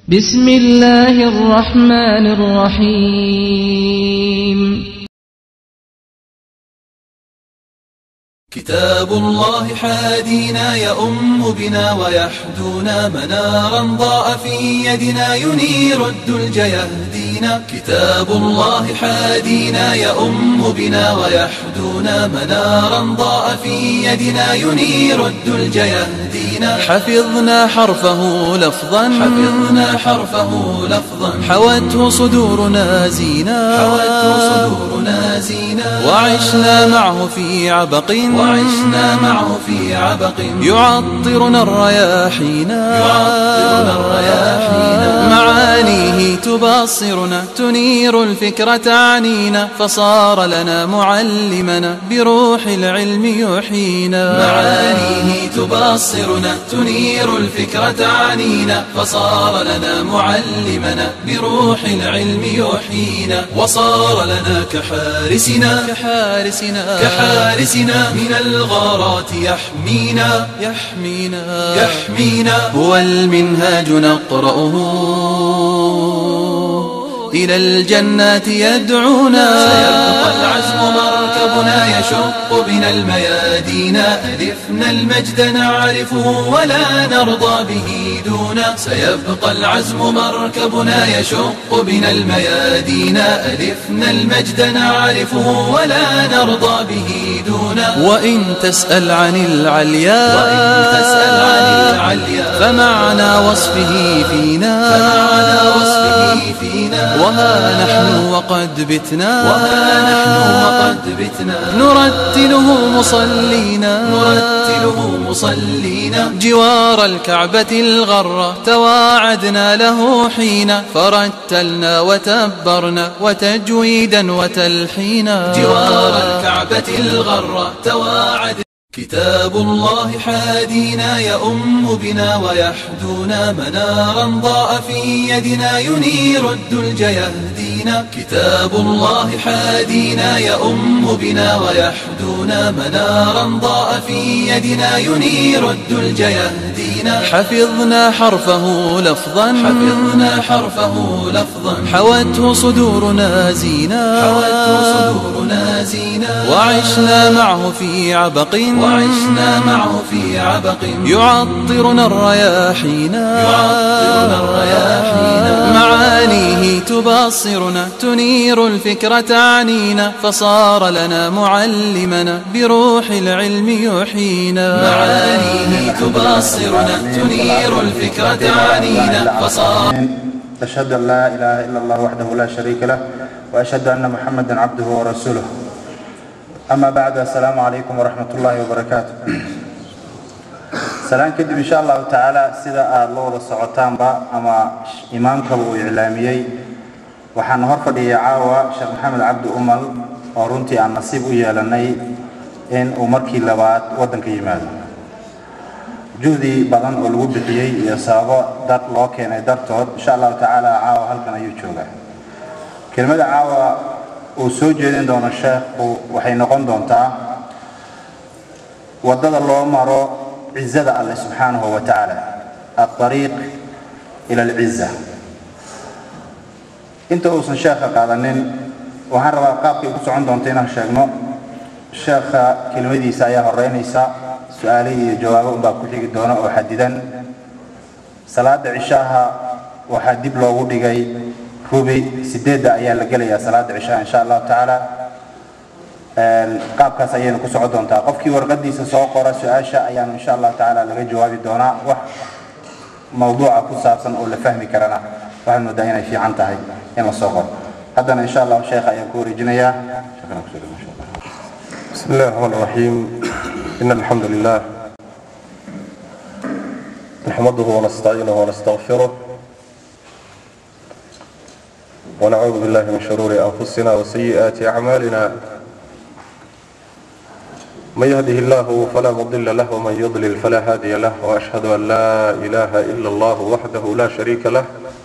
بسم الله الرحمن الرحيم كتاب الله حادينا يؤم بنا ويحدونا منارا ضاء في يدنا ينير الدلج يهدينا كتاب الله حادينا يؤم بنا ويحدونا منارا ضاء في يدنا ينير الدلج يهدينا حفظنا حرفه لفظا حفظنا حرفه لفظا حوته صدورنا زينا حوته صدورنا زينا وعشنا معه في عبق وعشنا معه في عبق يعطرنا الرياحينا يعطرنا الرياحينا معانيه تبصرنا تنير الفكرة عنينا فصار لنا معلمنا بروح العلم يحيينا معانيه تبصرنا تنير الفكرة عنينا فصار لنا معلمنا بروح العلم يحيينا وصار لنا كحارسنا كحارسنا كحارسنا من الغارات يحمينا يحمينا يحمينا هو المنهاج نقرأه إلى الجنات يدعونا سيبقى العزم مركبنا يشق بنا الميادين ألفنا المجد نعرفه ولا نرضى به دونا سيبقى العزم مركبنا يشق بنا الميادين ألفنا المجد نعرفه ولا نرضى به دونا وإن تسأل عن العليا وإن تسأل عن العليا فمعنى وصفه فينا فمعنى وصفه فينا وها نحن وقد بتنا وها نحن وقد بتنا نرتله مصلينا نرتله مصلينا جوار الكعبة الغرة تواعدنا له حين فرتلنا وتبرنا وتجويدا وتلحينا جوار الكعبة الغرة تواعد كتاب الله حادينا يؤم بنا ويحدونا منارا ضاء في يدنا ينير الدلج يهدينا كتاب الله حادينا يؤم بنا ويحدونا منارا ضاء في يدنا ينير الدلج يهدينا حفظنا حرفه لفظا حفظنا حرفه لفظا حوته صدورنا زينا حوته صدورنا زينا وعشنا معه في عبق وعشنا معه في عبق يعطرنا الرياحينا يعطرنا الرياحينا معانيه تبصرنا تنير الفكرة عنينا فصار لنا معلمنا بروح العلم يحيينا معانيه تبصرنا تنير الفكرة عنينا فصار أشهد أن لا إله إلا الله وحده لا شريك له وأشهد أن محمدا عبده ورسوله أما بعد السلام عليكم ورحمة الله وبركاته salaan kadib insha allahu tacaala sida aada la wada socotaanba ama imaamkaba uu iclaamiyey waxaan hor fadhiyay caawa sheekh maxamed cabdi umal oo runtii aan nasiib u yeelanay in uu markii labaad waddanka yimaado juhdi badan oo lagu bixiyey iyo sababo dad loo keenay dartood insha allahu tacaala caawa halkan ayuu joogaa kelmada caawa uu soo jeedin doono sheekhu waxay noqon doontaa waddada loo maro cizada alle subxaanahu wa tacaala alariiq ila alciza inta uusan sheekha qaadanin waxaan rabaa qaabkay ku socon doonta inaan sheegno sheekha kelmadiisa ayaa horeynaysa su-aale iyo jawaabo unbaa ku xigi doona oo xadidan salaada cishaaha waxaa dib loogu dhigay rubi sideedda ayaa la gelayaa salaada cishaha insha allahu tacaala qaabkaas ayayna ku socon doontaa qofkii warqadiisa soo qora su-aasha ayaanu insha allahu tacaala laga jawaabi doonaa wax mawduuca ku saabsan oo la fahmi karana waxaad moodaa inay fiican tahay in la soo qoro haddana insha allahu sheekha ayaan ku wareejinayaa بسم الله الرحمن الرحيم إن الحمد لله نحمده ونستعينه ونستغفره ونعوذ بالله من شرور أنفسنا وسيئات أعمالنا من يهده الله فلا مضل له ومن يضلل فلا هادي له وأشهد أن لا إله إلا الله وحده لا شريك له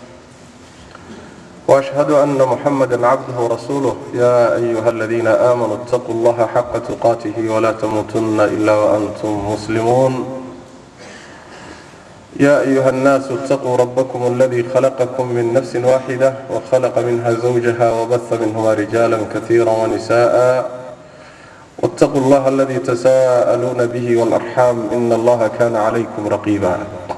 وأشهد أن محمدا عبده ورسوله يا أيها الذين آمنوا اتقوا الله حق تقاته ولا تموتن إلا وأنتم مسلمون يا أيها الناس اتقوا ربكم الذي خلقكم من نفس واحدة وخلق منها زوجها وبث منهما رجالا كثيرا ونساء واتقوا الله الذي تساءلون به والأرحام إن الله كان عليكم رقيبا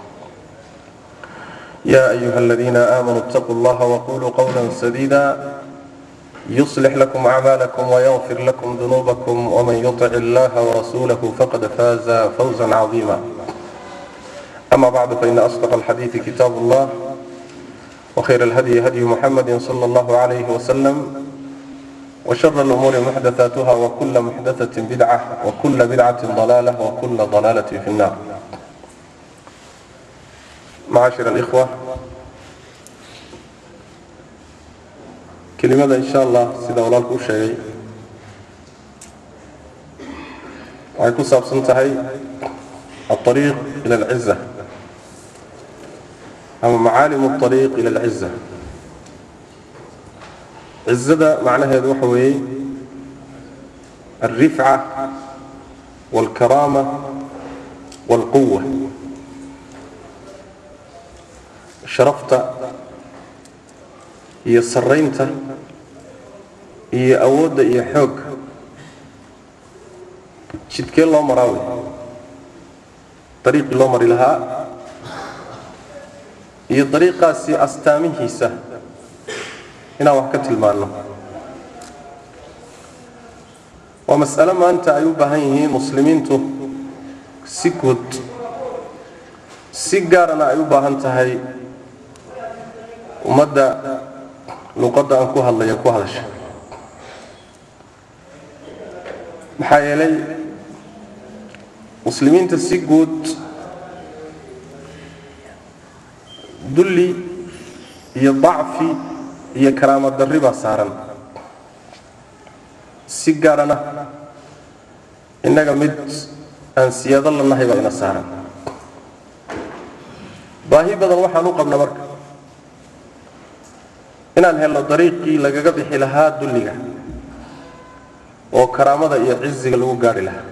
يا أيها الذين آمنوا اتقوا الله وقولوا قولا سديدا يصلح لكم أعمالكم ويغفر لكم ذنوبكم ومن يطع الله ورسوله فقد فاز فوزا عظيما أما بعد فإن أصدق الحديث كتاب الله وخير الهدي هدي محمد صلى الله عليه وسلم وشر الأمور محدثاتها وكل محدثة بدعة وكل بدعة ضلالة وكل ضلالة في النار معاشر الإخوة kelimada insha allah sida walaalku u sheegay waxay ku saabsan tahay alariiq ila alciza ama macaalimu alariiq ila alciza cizada macnaheedu waxa weeye alrifca walkaraama walquwa sharafta iyo saraynta iyo awoodda iyo xoog jidkee loo maraa wey dariiqii loo mari lahaa iyo dariiqaasi astaamihiisa inaan wax ka tilmaanno waa mas'alo maanta ay u baahan yihiin muslimiintu si guud si gaarana ay u baahan tahay ummadda luqadda aan ku hadlaya ku hadasha maxaa yeelay muslimiinta si guud dulli iyo dacfi iyo karaama darri baa saaran si gaarana innaga mid aan siyaado la nahay baa ina saaran baahi badan waxaan u qabna marka inaan helno dariiqii lagaga bixi lahaa dulliga oo karaamada iyo ciziga lagu gaari lahaa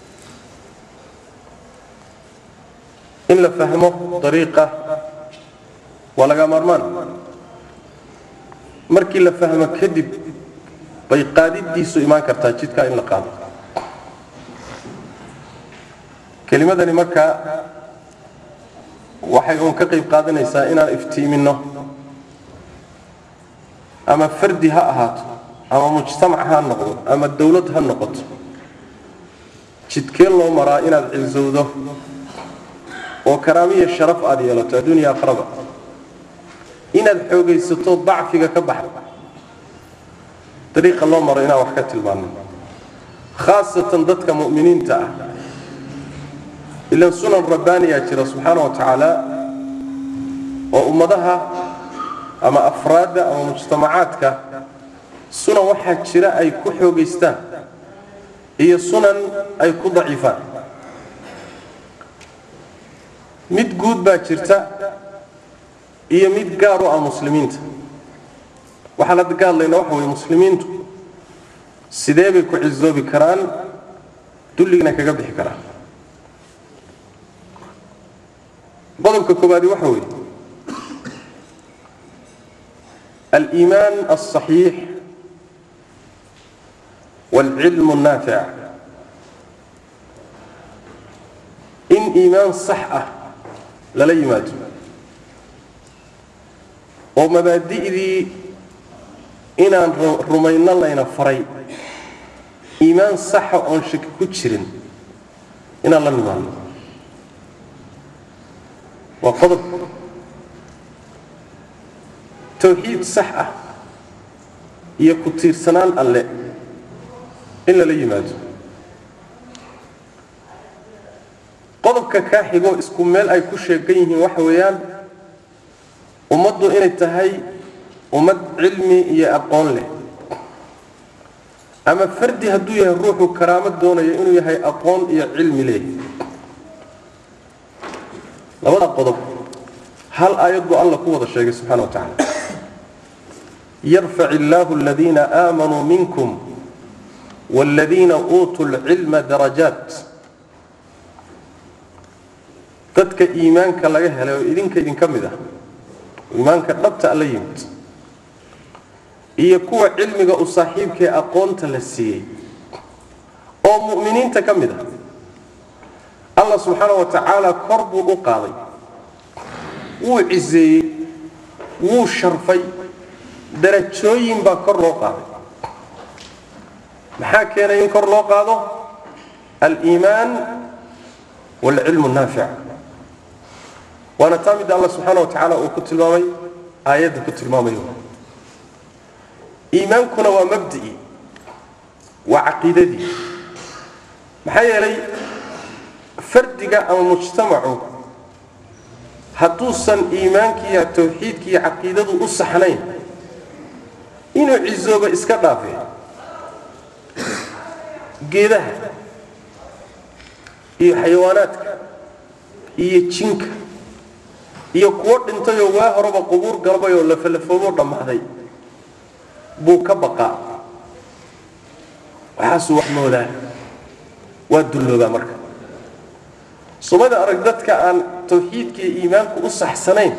in la fahmo dariiqa waa laga maarmaan markii la fahmo kadib bay qaadidiisu imaan kartaa jidkaa in la qaado kelimadani markaa waxay uun ka qayb qaadanaysaa inaan iftiiminno ama fardi ha ahaato ama mujtamac ha noqdo ama dawlad ha noqoto jidkee loo maraa inaad cizowdo oo karaamiya sharaf aad yeelato adduunya akhraba inaad xoogaysato dacfiga ka baxda dariiqa loo maro inaan wax ka tilmaano khaasatan dadka mu'miniinta ah ilan sunan rabbaaniyaa jira subxaana wa tacaala oo ummadaha ama afraadda ama mujtamacaadka sunan waxaa jira ay ku xoogaystaan iyo sunan ay ku daciifaan mid guud baa jirta iyo mid gaar u ah muslimiinta waxaan hadda ka hadlaynaa waxa weye muslimiintu sidee bay ku cisoobi karaan dulligana kaga bixi karaan qodobka koobaadi waxa weeye aliimaan alصaxiix wاlcilm الnaafic in iimaan sax ah lala yimaado oo mabaadi'dii inaan rumayno layna faray iimaan saxa oon shaki ku jirin inaan la nimaadno waa qodob tawxiid sax ah iyo ku tiirsanaan alle in lala yimaado qodobka kaa xigoo isku meel ay ku sheegan yihiin waxa weeyaan ummaddu inay tahay ummad cilmi iyo aqoon leh ama fardi hadduu yahay ruuxu karaamo doonayo inuu yahay aqoon iyo cilmi leh labada qodob hal aayad buu alla ku wada sheegay subxana wa tacaala yarfac illaahu aladiina aamanuu minkum waaladiina uutuu lcilma darajaat dadka dadka iimaanka laga helay oo idinka idinka mid ah iimaanka dhabta alla yimid iyo kuwa cilmiga u saaxiibkaee aqoonta la siiyey oo mu'miniinta ka mid ah allah subxaana wa tacaala kor buu u qaaday wuu ciseeyey wuu sharfay darajooyin baa kor loo qaaday maxaa keenay in kor loo qaado aliimaan waalcilmu naafic waana taa midda allah subxaana wa tacaala uu ku tilmaamay aayadda ku tilmaamayo iimaankuna waa mabdi'i waa caqiidadii maxaa yeelay fardiga ama mujtamacu hadduusan iimaankiiyo tawxiidkiiyo caqiidadu u saxnayn inuu cisooba iska dhaafee geedaha iyo xayawaanaadka iyo jinka iyo kuwo dhintayoo waa horeba qubuur galbay oo lafalafoobo dhammaaday buu ka baqaa waxaasuu wax moodaa waa dulloobaa marka sumada arag dadka aan tawxiidka iyo iimaanku u saxsanayn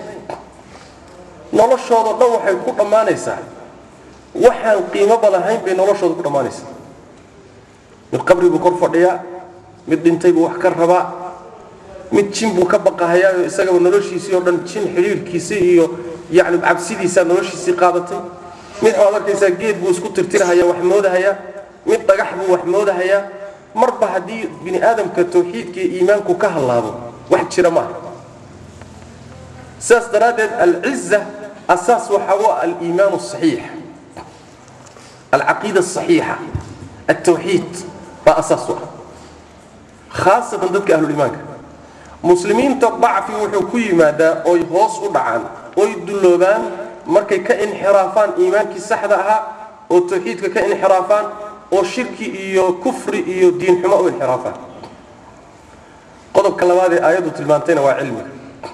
noloshoodao dhan waxay ku dhammaanaysaa waxaan qiimoba lahayn bay noloshooda ku dhammaanaysaa mid qabri buu kor fadhiyaa mid dhintay buu wax ka rabaa mid jin buu ka baqahayaayo isagaba noloshiisii oo dhan jin xidhiirkiisii iyo yacni cabsidiisaa noloshiisii qaadatay mid waxaad arkaysaa geed buu isku tirtirhayaa wax moodahayaa mid dhagax buu wax moodahayaa marba haddii bini aadamka tawxiidka iyo iimaanku ka hallaabo wax jira maaha sidaas daraaddeed alciza asaas waxaa u ah aliimaan asaxiix alcaqiida asaxiixa altawxiid baa asaas u ah khaasatan dadka ahluliimaanka muslimiinta dacfi wuxuu ku yimaadaa oy hoos u dhacaan oy dulloobaan markay ka inxiraafaan iimaankii saxda ahaa oo tawxiidka ka inxiraafaan oo shirki iyo kufri iyo diin xumo u inxiraafaan qodobka labaad ee aayaddu tilmaantayna waa cilmiga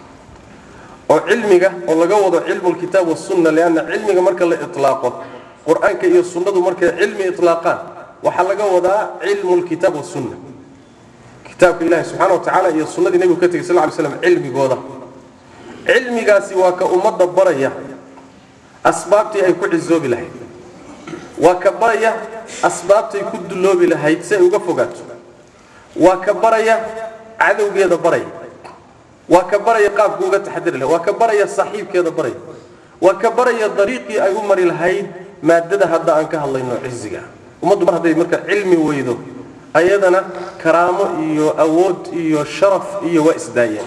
oo cilmiga oo laga wado cilmu lkitaab wasunna lianna cilmiga marka la itlaaqo qur-aanka iyo sunnadu markay cilmi itlaaqaan waxaa laga wadaa cilmu lkitaab wasunna kitaabka ilahi subxana wa tacaala iyo sunnadii nebigu ka tegay sal ly slam cilmigooda cilmigaasi waa ka ummadda baraya asbaabtii ay ku cisoobi lahayd waa ka baraya asbaabtay ku dulloobi lahayd si ay uga fogaato waa ka baraya cadowgeeda baraya waa ka baraya qaabku uga taxadiri lahayd waa ka baraya saaxiibkeeda baraya waa ka baraya dariiqii ay u mari lahayd maadada hadda aan ka hadlayno ciziga ummaddu mar hadday marka cilmi weydo ayadana karaamo iyo awood iyo sharaf iyo waa isdaayeen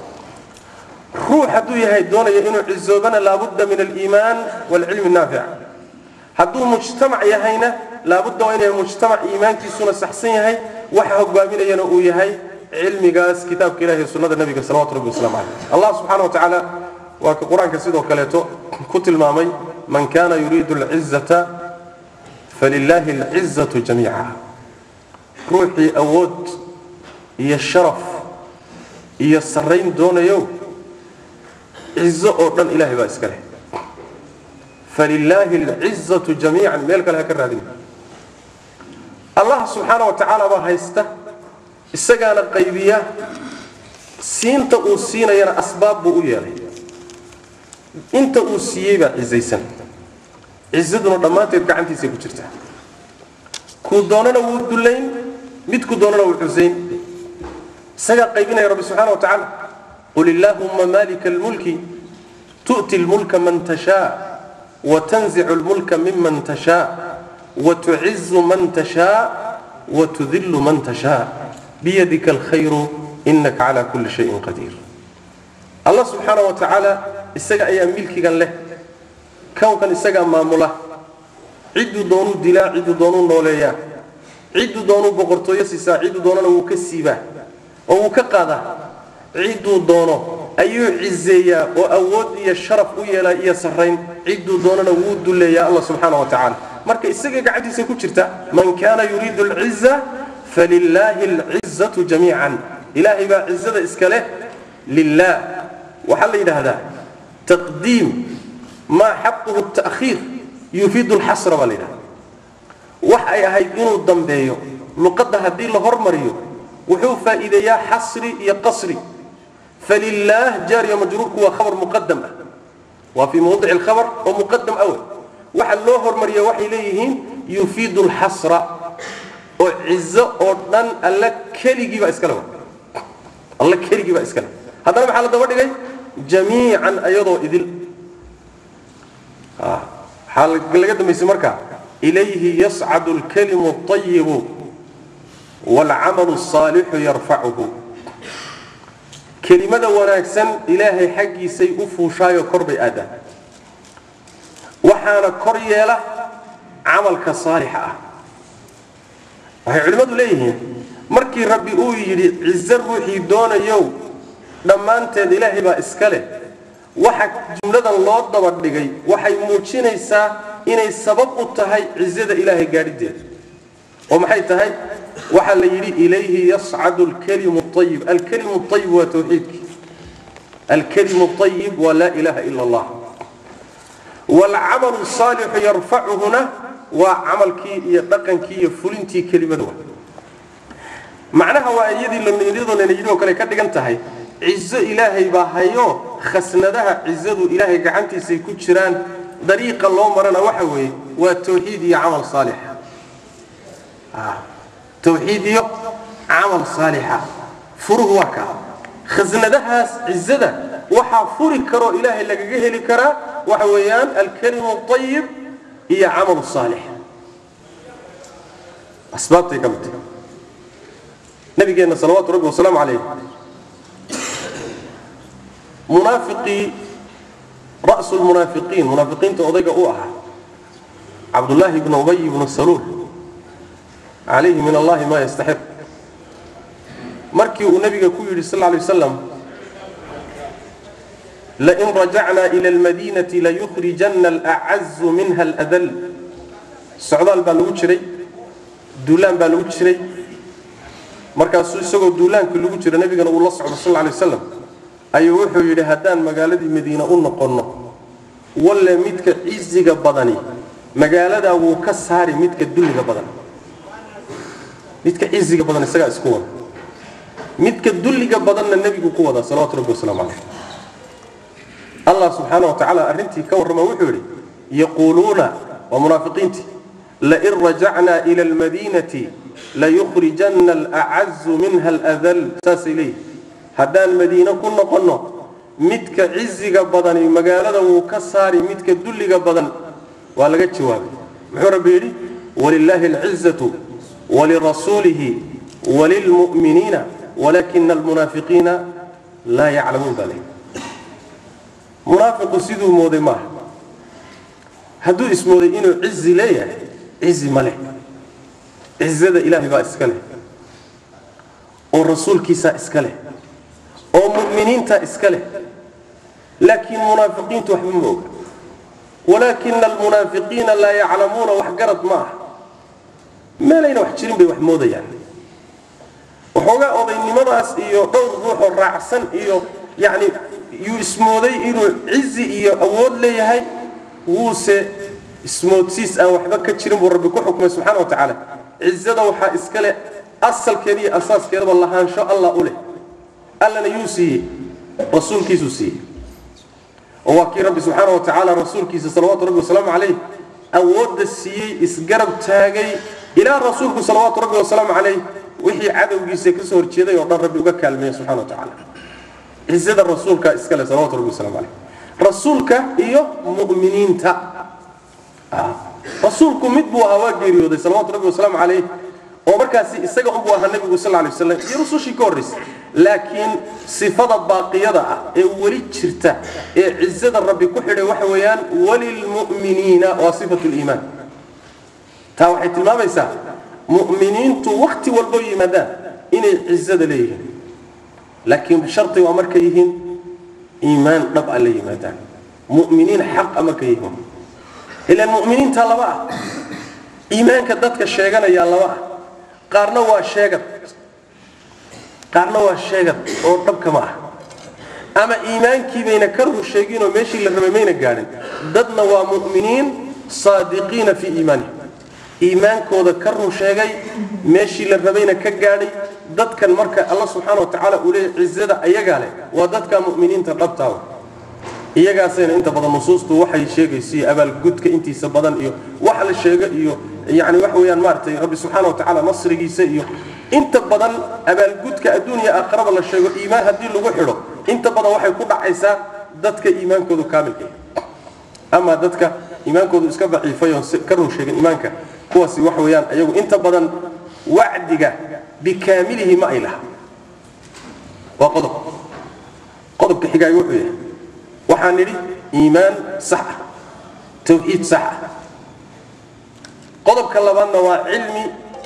ruux hadduu yahay doonaya inuu cizoobana laabudda min aliimaan waalcilmi naafic hadduu mujtamac yahayna laabudda waa inuu yahay mujtamac iimaankiisuna saxsan yahay waxa hogaaminayana uu yahay cilmigaas kitaabka ilahi sunnada nabiga salawatu rabbi waslamu caleyh allah subxana wa tacaala waa ka qur-aanka sidoo kaleeto ku tilmaamay man kana yuriidu alcizata falilaahi alcizatu jamiica ruuxii awood iyo sharaf iyo sarrayn doonayo cizo oo dhan ilahay baa iska leh falilaahi alcizatu jamiican meel kale ha ka raadin allah subxaana wa tacaala baa haysta isagaana qaybiya siinta uu siinayana asbaab buu u yeelay inta uu siiyey baa cizaysan cizaduna dhammaanteed gacantiisay ku jirtaa kuu doonana wuu dullayn midku doonana wuu xusayn isagaa qaybinaya rabbi subxana wa tacaala qul illaahumma malika almulki tu'ti lmulka man tashaa وتنزع الملك ممن تشاء وتعز من تشاء وتذل من تشاء بيدك الخير إنك على كل شيء قدير الله سبحانه وتعالى استجا أي ملك قال له كون كان استجا مامولا عد دونو دلا عد دونو نوليا عد دونو بقرطو يسيسا عد دونو وكسيبا وكقادا عد دونو ayuu cizeeyaa oo awood iyo sharaf u yeelaa iyo sarrayn cidduu doonana wuu dulleeyaa allah subxaana wa tacaala marka isaga gacantiisa ku jirta man kaana yuriidu alciza falilaahi alcizatu jamiican ilaahay baa cizada iska leh lilah waxaa la yidhaahdaa taqdiim maa xaquhu ta'khiir yufiidu lxasra baa la yidhahda wax ay ahayd inuu dambeeyo luqadda haddii la hormariyo wuxuu faa'iideeyaa xasri iyo qasri falilaah jaariya majruurku waa khabar muqadam ah waa fii mawdici alkhabar oo muqadam awal waxa loo hormariya waxay leeyihiin yufiidu lxasra oo cizo oo dhan alla keligii baa iskale wa alla keligii baa iskale haddana maxaa la daba dhigay jamiican ayadoo idil waxaa laga dambaysay markaa ilayhi yascadu alkalimu اطayibu wاlcamalu الصaalixu yarfacuhu kelimada wanaagsan ilaahay xaggiisay u fuushaayo kor bay aadaan waxaana kor yeela camalka saalixa ah waxay culimmadu leeyihiin markii rabbi uu yidhi cizo ruuxii doonayow dhammaanteed ilaahay baa iska leh waxa jumladan loo daba dhigay waxay muujinaysaa inay sabab u tahay cizada ilaahay gaadhideeda oo maxay tahay waxaa la yidhi ilayhi yascadu alkalimu ayib alkalimu ayib waa tawxiidki alkalimu ayib waa laa ilaha ila allah waalcamalu saalixu yarfacuhuna waa camalkii iyo dhaqankii iyo fulintii kelimada wa macnaha waa iyadii iyadoo yidhi oo kale ka dhigan tahay cizo ilaahay baa hayo khasnadaha cizadu ilaahay gacantiisay ku jiraan dariiqa loo marana waxa weeye waa tawxiid iyo camal saalix tawxiid iyo camal saalixa furuhu waa kaa khasnadahaas cizada waxaa furi karoo ilaahay lagaga heli karaa waxa weeyaan alkalimu ayib iyo camal saalix asbaabtay ka mid tahay nabigeenna salawaatu rabbi wasalaamu calayh munaafiqii ra'su lmunaafiqiin munaafiqiinta odayga u ahaa cabdullaahi ibnu ubay ibnu saluul calayhi min allahi maa yastaxiq markii uu nabiga ku yidhi sal lay wasalam lain rajacnaa ila almadiinati layukhrijanna alacazu minha aladal socdaal baa lagu jiray duulaan baa lagu jiray markaasuu isagoo duulaankii lagu jira nabigana uu la socdo sal lay wasalam ayuu wuxuu yidhi haddaan magaaladii madiine u noqonno walle midka ciziga badani magaaladaa wuu ka saari midka dulliga badan midka ciziga badan isagaa isku wada midka dulliga badanna nebigu ku wadaa salawatu rabbi wasalaamu calayh allah subxaana wa tacaala arrintii ka warrama wuxuu yidhi yaquuluuna waa munaafiqiintii lain rajacnaa ila almadiinati layukhrijanna alacazu minha aladal saasay leeyihi haddaan madiine ku noqonno midka ciziga badani magaalada wuu ka saari midka dulliga badan waa laga jawaabay muxuu rabbi yidhi walilaahi alcizatu walirasuulihi walilmu'miniina walakina almunaafiqiina laa yaclamuun baa leeyihi munaafiqu siduu mooday maaha hadduu ismooday inuu cizi leeyahay cizi ma leh cizada ilaahay baa iska leh oo rasuulkiisaa iska leh oo mu'miniinta iska leh laakiin munaafiqiintu waxba ma oga walaakina almunaafiqiina laa yaclamuuna wax garad ma ah meelayna wax jirin bay wax moodayaan waxoogaa odaynimadaas iyo dhowr ruuxoo raacsan iyo yacni yuu ismooday inuu cizi iyo awood leeyahay wuuse ismoodsiis aan waxba ka jirin buu rabbi ku xukmay subxaana wa tacaala cizada waxaa iska leh asalkeeda iyo asaaskeedaba lahaansho allah u leh allana yuu siiyey rasuulkiisuu siiyey oo waa kii rabbi subxaana wa tacaala rasuulkiisa salawaatu rabbi wasalaamu calayh awoodda siiyey isgarab taagay ilaa rasuulku salawaatu rabbi wasalaamu calayh wixii cadowgiisa kasoo horjeeday oo dhan rabbi uga kaalmeeya subxana wa tacaala cizada rasuulka iskale salawatu rabbi wasalaamu calayh rasuulka iyo mu'miniinta rasuulku mid buu ahaa waa geeriyooday salawaatu rabbi wasalaamu calayh oo markaasi isaga unbuu ahaa nabigu sal lay waslam iyo rusushii ka horraysay laakiin sifada baaqiyada ah ee weli jirta ee cizada rabbi ku xidhay waxa weeyaan walilmu'miniina waa sifatu liimaan taa waxay tilmaamaysaa mu'miniintu wakhti walbo yimaadaan inay cizada leeyihiin laakiin sharti waa markay yihiin iimaan dhab a la yimaadaan mu'miniin xaqa markay yihiin ilaan mu'miniinta laba ah iimaanka dadka sheeganayaa laba ah qaarna waa sheegad qaarna waa sheegad oo dhabka ma ah ama iimaankii bayna ka run sheeginoo meeshii la rabay mayna gaadhin dadna waa mu'miniin saadiqiina fii iimaanihim iimaankooda ka run sheegay meeshii la rabayna ka gaadhay dadkan marka alla subxaana wa tacaala uu leeyahy cizada ayagaa leh waa dadka mu'miniinta dhabtaa iyagaasayna inta badan nusuustu waxay sheegaysa iyo abaalgudka intiisa badan iyo wax la sheego iyo yani waxa weeyaan maaragtay rabbi subxaana wa tacaala nasrigiisa iyo inta badan abaalgudka adduuniya aakharaba la sheego iimaan haddii lagu xidho inta badan waxay ku dhacaysaa dadka iimaankoodu kaamilka yahay ama dadka iimaankoodu iska daciifay oon ka run sheegin iimaanka kuwaasi waxa weeyaan ayagu inta badan wacdiga bikaamilihi ma ay laha waa qodob qodobka xigaay wuxuu yahay waxaan nidhi iimaan sax ah tawxiid sax ah qodobka labaadna waa cilmi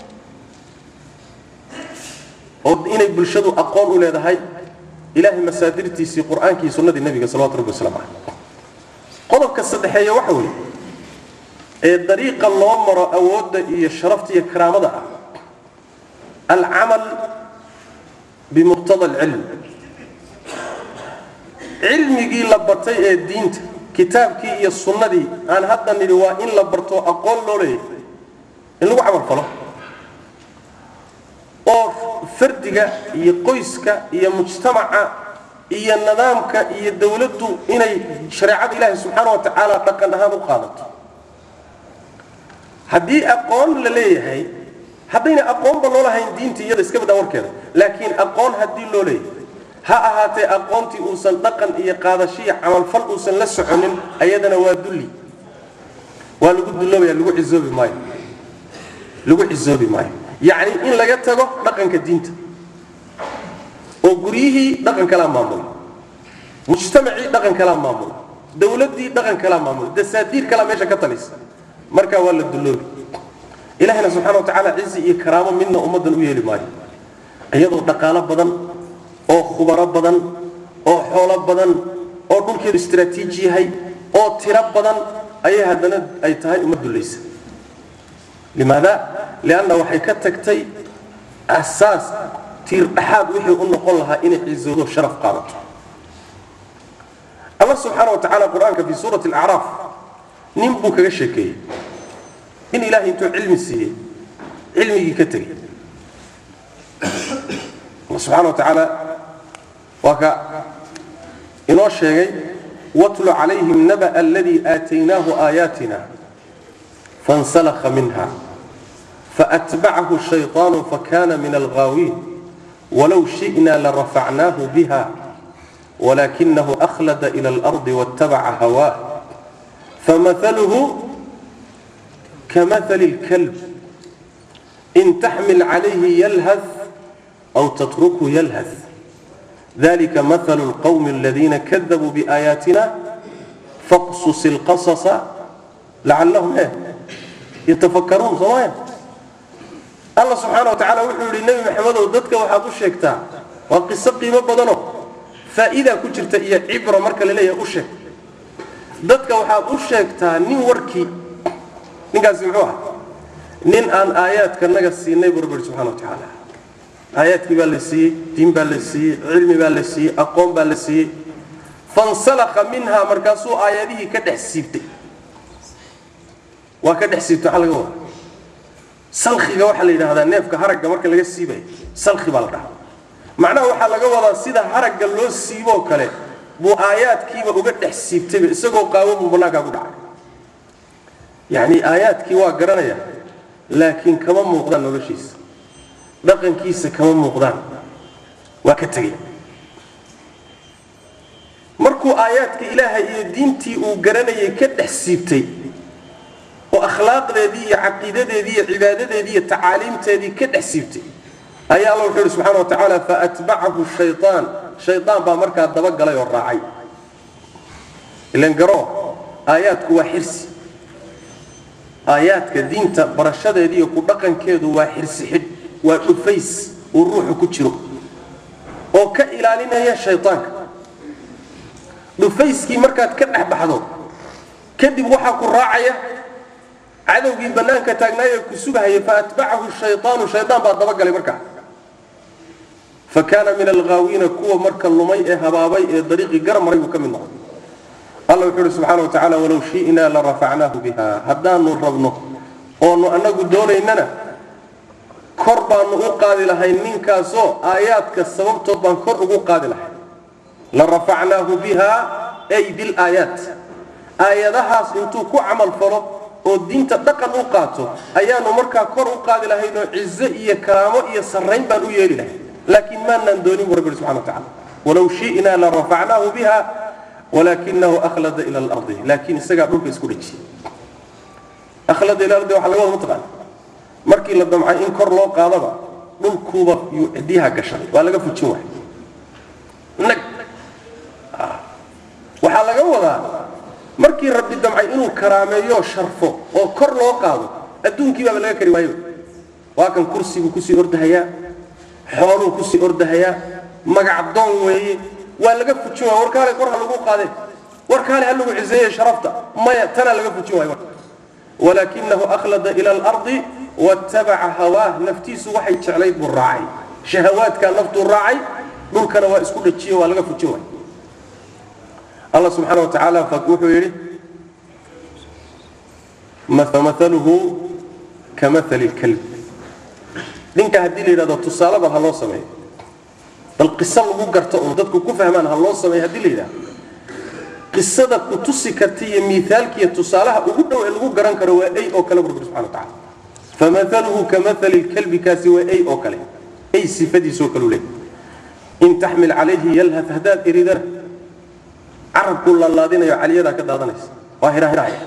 oo inay bulshadu aqoon u leedahay ilaahay masaadirtiisii qur-aankii sunnadii nebiga salawatu rabbi waslamu caleyh qodobka saddexeeya waxa weeye ee dariiqa loo maro awoodda iyo sharafta iyo karaamada ah alcamal bimuqtada alcilm cilmigii la bartay ee diinta kitaabkii iyo sunnadii aan hadda nidhi waa in la barto aqoon loo leeyahay in lagu camal falo oo fardiga iyo qoyska iyo mujtamaca iyo nidaamka iyo dowladdu inay shareecada ilaahi subxaana wa tacaala dhaqan ahaan u qaadato haddii aqoon la leeyahay haddayna aqoonba loo lahayn diinta iyada iska badaa warkeeda laakiin aqoon haddii loo leeyahay ha ahaatee aqoontii uusan dhaqan iyo qaadashiyo camalfal uusan la soconin ayadana waa dulli waa lagu duloobaya lagu cisoobi maayo lagu cisoobi maayo yacni in laga tago dhaqanka diinta oo guryihii dhaqan kalaa maamula mujtamacii dhaqan kalaa maamula dowladdii dhaqan kalaa maamula dasaadiir kalaa meesha ka talisa markaa waa la duloobi ilahina subxana wa tacaala cizi iyo karaamo midna ummaddan u yeeli maayo iyadoo dhaqaalo badan oo khubaro badan oo xoolo badan oo dhulkeedu istraatiiji yahay oo tiro badan ayay haddana ay tahay uma dulaysa limaada lianna waxay ka tagtay asaas tiir dhaxaad wixii u noqon lahaa inay cizoodo sharaf qaadato allah subxaana wa tacaala qur-aanka fi suurati alacraaf nin buu kaga sheekeeyey in ilaahay intuu cilmi siiyey cilmigii ka tegey allah subxana wa tacaala waa ka inoo sheegay watlu calayhim naba aladii aataynaahu aayaatina fansalakha minha faatbacahu shayطaanu fakana min alghaawiin walow shi'na larafacnaahu biha walakinahu akhlada ila alardi waاtabaca hawaah famahaluhu كمثل الكلب إن تحمل عليه يلهث أو تتركه يلهث ذلك مثل القوم الذين كذبوا بآياتنا فاقصص القصص لعلهم إيه؟ يتفكرون صوايا الله سبحانه وتعالى وحول النبي محمد وددك وحاد الشيكتا وقصة قيمة بدنه فإذا كنت إيا عبرة مركة لليه أشيك ددك وحاد الشيكتا نين وركي ninkaasi muxuu aha nin aan aayaadka naga siinay buu rabbi subxana wa tacaala aayaadkii baa la siiyey diin baa la siiyey cilmi baa la siiyey aqoon baa la siiyey fansalakha minha markaasuu aayadihii ka dhex siibtay waa ka dhex siibtay waxaa laga wada salkhiga waxaa la yidhahdaa neefka haragga marka laga siibayo salkhi baa la dhahaa macnaha waxaa laga wadaa sida haragga loo siiboo kale buu aayaadkiiba uga dhex siibtayba isagoo qaawo buu bannaankaa ku dhacay yacni aayaadkii waa garanaya laakiin kama muuqdaan noloshiisa dhaqankiisa kama muuqdaan waa ka tegey markuu aayaadka ilaahay iyo diintii uu garanayay ka dhex siibtay oo akhlaaqdeedii iyo caqiidadeedii iyo cibaadadeedii iyo tacaaliimteedii ka dhex siibtay ayaa alla wuxuu ihi subxana wa tacaala faatbacahu shayaan shayaan baa markaa dabagalay oo raacay ilan garo aayaadku waa xirsi aayaadka diinta barashadeeda iyo ku dhaqankeedu waa xirsi xidh waa dhufays uu ruuxu ku jiro oo ka ilaalinaya shaydaanka dhufayskii markaad ka dhex baxdo kadib waxaa ku raacaya cadowgii bannaanka taagnaayee ku sugahaya faatbacahu shayaanu shaydaan baa dabagalay markaa fa kaana min alghaawiina kuwa marka lumay ee habaabay ee dariiqii garmaray buu ka mid noqday alla wuxuu uhi subxaana wa tacaala walow shi'naa larafacnaahu biha haddaanu rabno oonu annagu doonaynana kor baanu u qaadi lahay ninkaasoo aayaadka sababtood baan kor ugu qaadi lahay la rafacnaahu biha ay bilaayaat aayadahaas intuu ku camal falo oo diinta dhaqan u qaato ayaanu markaa kor u qaadi lahaynoo cizo iyo karaamo iyo sarrayn baan u yeeli lahay laakiin maanaan doonin bu rabbi subxana wa tacala walow shi'naa la rafacnaahu biha walakinahu akhlada ila alardi laakiin isagaa dhulka isku dhejiyey akhlada ila ardi waxaa laga wada mataqaan markii la damcay in kor loo qaadaba dhulkuuba yuu cidyaha gashaday waa laga fujin waay nag waxaa laga wadaa markii rabbi damcay inuu karaameeyo sharfo oo kor loo qaado adduunkii baaba laga kari waayo waa kan kursiguu kusii ordahayaa xooluu kusii ordahayaa magac doon weeye waa laga fujin waaya warkaale kor ha lagu qaadee warkaale ha lagu ciseeye sharafta maya tanaa laga fujin waayo walakinahu akhlada ila alardi wattabaca hawaah naftiisu waxay jeclayd buu raacay shahawaadkaa naftuu raacay dhulkana waa isku dhajiye waa laga fujin waay allah subxaana wa tacaala wuxuu yidhi mahaluhu kamahali lkalb ninka haddii la yidhahdo tusaale bal ha loo sameeyo bal qiso lagu garto oo dadku ku fahmaan ha loo sameeyo haddii la yidhahdo qisada ku tusi karta iyo miaalkiiyo tusaalaha ugu dhow ee lagu garan karo waa ay oo kale bu rabbi subxana wa tacala famahaluhu kamahali lkalbi kaasi waa ay oo kale ay sifadiisoo kaleu leeyahy in taxmil calayhi yalhad haddaad eridana carabkuu laalaadinayo caliyadaa ka daadanaysa waa hirahirahaya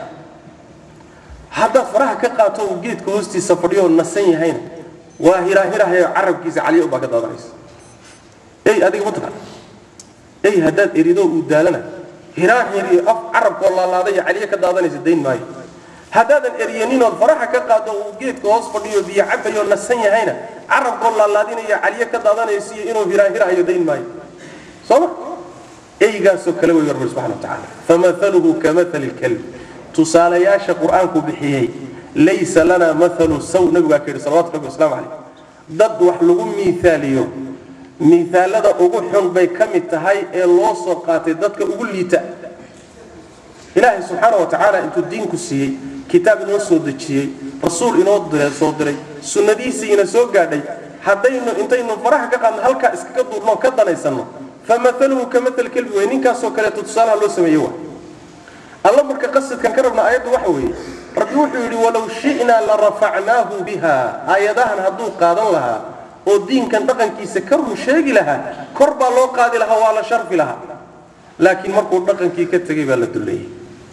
haddaad faraha ka qaato uu geedka hoostiisa fadhiyoo nasan yahayna waa hirahirahayo carabkiisa caliya ubaa ka daadanaysa ey adiga mataqaan ey haddaad erido uu daalana hiraahir iyo af carabkoo laalaadaya caliyo ka daadanaysa dayn maayo haddaadan eryaninood faraha ka qaado uu geedka hoos fadhiyo biyo cabayoo nasan yahayna carabkoo laalaadinaya caliyo ka daadanaysa iyo inuu hiraahirahayo dayn maayo sooma eygaasoo kale wey rabbi subxana wa tacaala famahaluhu kamahali lkalb tusaalayaasha qur-aanku bixiyey laysa lana maalu saw nabigaa ka yidhi salawatu rabbi waslamu calayh dad wax lagu miiaaliyo miaalada ugu xun bay ka mid tahay ee loo soo qaatay dadka ugu liita ilaahay subxaana wa tacaala intuu diinku siiyey kitaab inoo soo dejiyey rasuul inoo soo diray sunnadiisiina soo gaadhay haddaynu intaynu faraha ka qaadno halkaa iskaga duurnoo ka danaysanno famahaluhu kamaal kelbi wey ninkaasoo kaleeto tusaalaha loo sameeye wa alla marka qasadkan ka rabna aayaddu waxa weeye rabbi wuxuu yidhi walow shi'naa la rafacnaahu biha aayadahan hadduu qaadan lahaa oo diinkan dhaqankiisa ka run sheegi lahaa kor baa loo qaadi lahaa waa la sharfi lahaa laakiin markuu dhaqankii ka tegey baa la dulleeyey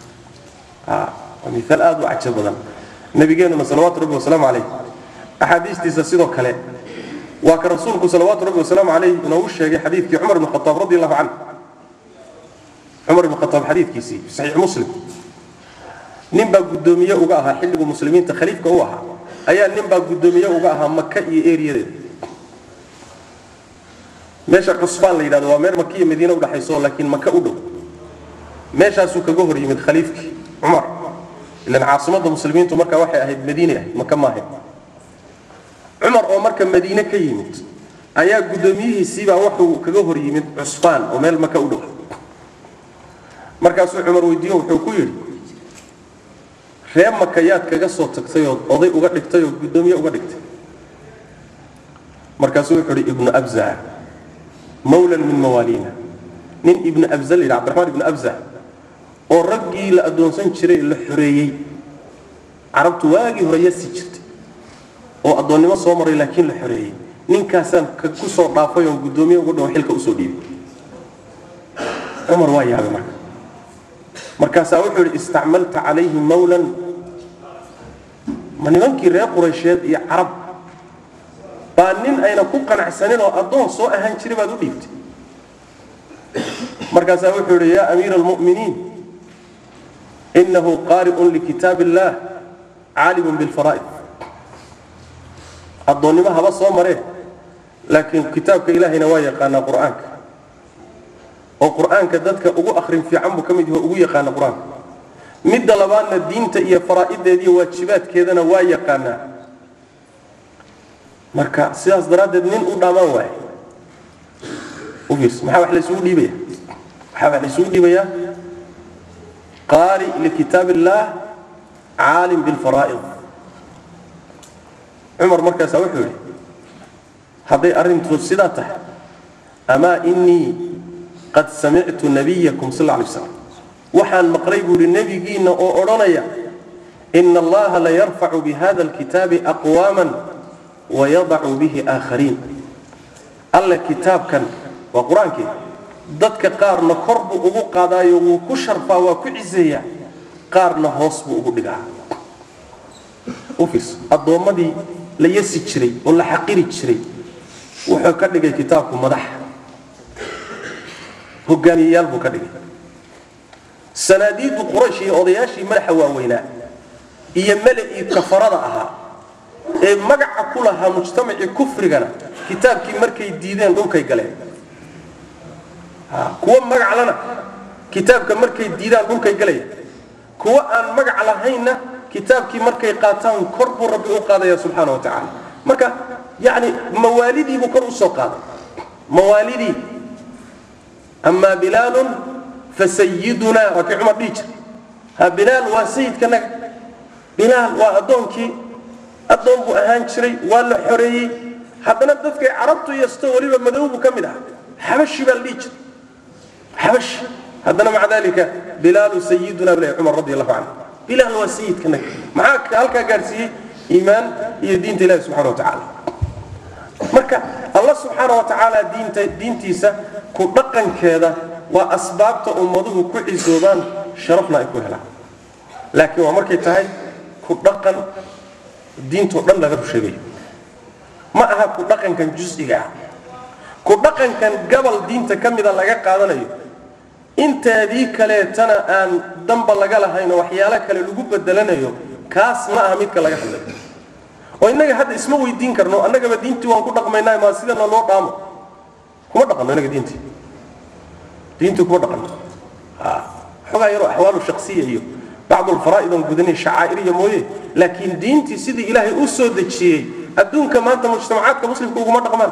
waa miaal aad u cajo badan nabigeenuna salawaatu rabbi wasalaamu calayh axaadiistiisa sidoo kale waa ka rasuulku salawaatu rabbi wasalaamu calayh inoogu sheegay xadiidkii cumar ibn khataab radi allahu canhu cumar ibn khataab xadiidkiisii fi saxiix muslim nin baa guddoomiye uga ahaa xilligu muslimiinta khaliifka u ahaa ayaa nin baa guddoomiye uga ahaa maka iyo eriyadeeda meesha cusbaan la yidhahdo waa meel maka iyo madiine udhaxayso laakiin maka u dhow meeshaasuu kaga hor yimid khaliifkii cumar ilan caasimadda muslimiintu markaa waxay ahayd madiine ahayd maka maahayd cumar oo marka madiine ka yimid ayaa guddoomiyihiisiibaa wuxuu kaga hor yimid cusbaan oo meel maka u dhow markaasuu cumar weydiiyo wuxuu ku yidhi ree maka yaad kaga soo tagtay oo oday uga dhigtay oo guddoomiye uga dhigtay markaasuu wuxuu yidhi ibnu abza mawlan min mawaaliina nin ibnu abza la yidhi cabdiraxmaan ibnu abza oo raggii la addoonsan jiray la xoreeyey carabtu waagii hore yasi jirtay oo addoonnimo soo maray laakiin la xoreeyey ninkaasaan ku soo dhaafay oon guddoomiye uga dhawo xilka usoo dhiibay cumar waa yaabay marka markaasaa wuxuu yidhi istacmalta calayhi mawlan ma nimankii reer quraysheed iyo carab baa nin ayna ku qanacsanin oo addoon soo ahaan jiray baad u dhiibtay markaasaa wuxuu yidhi yaa amiira almu'miniin inahu qaari'un likitaab illaah caalimun bilfaraa'id addoonnimo haba soo maree laakiin kitaabka ilaahayna waa yaqaanaa qur'aanka oo qur'aanka dadka ugu akhrin fiican buu ka mid yaho ugu yaqaana qur-aanka midda labaadna diinta iyo faraa'ideediiyo waajibaadkeedana waa yaqaanaa marka sidaas daraaddeed nin u dhaamaan waaye u fiirsa maxaa wax laysugu dhiibaya waxaa wax laysugu dhiibayaa qaari likitaab illaah caalim bilfaraa'id cumar markaasaa wuxuu yidhi hadday arrintu sidaa tahay amaa inii qad samictu nabiyakum sal alay slam waxaan maqlay buuhi nebigiinna oo odhanaya ina allaha layarfacu bihada alkitaabi aqwaaman wayadacu bihi aakhariin alle kitaabkan waa qur-aankii dadka qaarna kor buu ugu qaadaayo wuu ku sharfaa waa ku ciseeyaa qaarna hoos buu ugu dhigaa ufis addoommadii la yasi jiray oo la xaqiri jiray wuxuu ka dhigay kitaabku madax hogaamiyeyaal buu ka dhigay sanaadiiddu quraysh iyo odayaashii madaxa waaweynaa iyo mele-ii kafarada ahaa ee magaca ku lahaa mujtamacii kufrigana kitaabkii markay diideen dhulkay galeen kuwa magaclana kitaabka markay diidaan dhulkay galaya kuwa aan magac lahaynna kitaabkii markay qaataan kor buu rabbi u qaadaya subxaana wa tacaala marka yani mawaalidiibuu kor usoo qaaday mawaalidii amaa bilaalun fasayidunaa waa kii cumar dhihi jir ha bilaal waa sayidkanaga bilaal waa addoonkii addoon buu ahaan jiray waa la xoreeyey haddana dadkay carabtu yasto weliba madowbu ka mid ah xabashi baa la dhihi jir xabashi haddana maca dalika bilaalu sayiduna buu leeyahay cumar radi allahu canhu bilaal waa sayidkanaga maxaa halkaa gaadhsiiyey iimaan iyo diinta ilahi subxana wa tacaala marka alla subxaana wa tacaala diinta diintiisa ku dhaqankeeda waa asbaabta ummaduhu ku cisoobaan sharafna ay ku helaan laakiin waa markay tahay ku dhaqan diintoo dhan laga rusheegayo ma aha ku dhaqankan jus'iga ah ku dhaqankan gabal diinta ka mida laga qaadanayo inteedii kaleetana aan damba laga lahayn oo waxyaalo kale lagu bedelanayo kaas ma aha midka laga hadlayo oo innaga hadda isma weydiin karno annagaba diintii waan ku dhaqmaynaa maa sidana loo dhaamo kuma dhaqanno innaga diintii diintii kuma dhaqanno xogaa yaroo axwaalu shaksiya iyo bacdu alfaraa'id oon gudanay shacaa'iriya mooye laakiin diintii sidii ilaahay u soo dejiyey adduunka maanta mujtamacaadka muslimka uguma dhaqmaan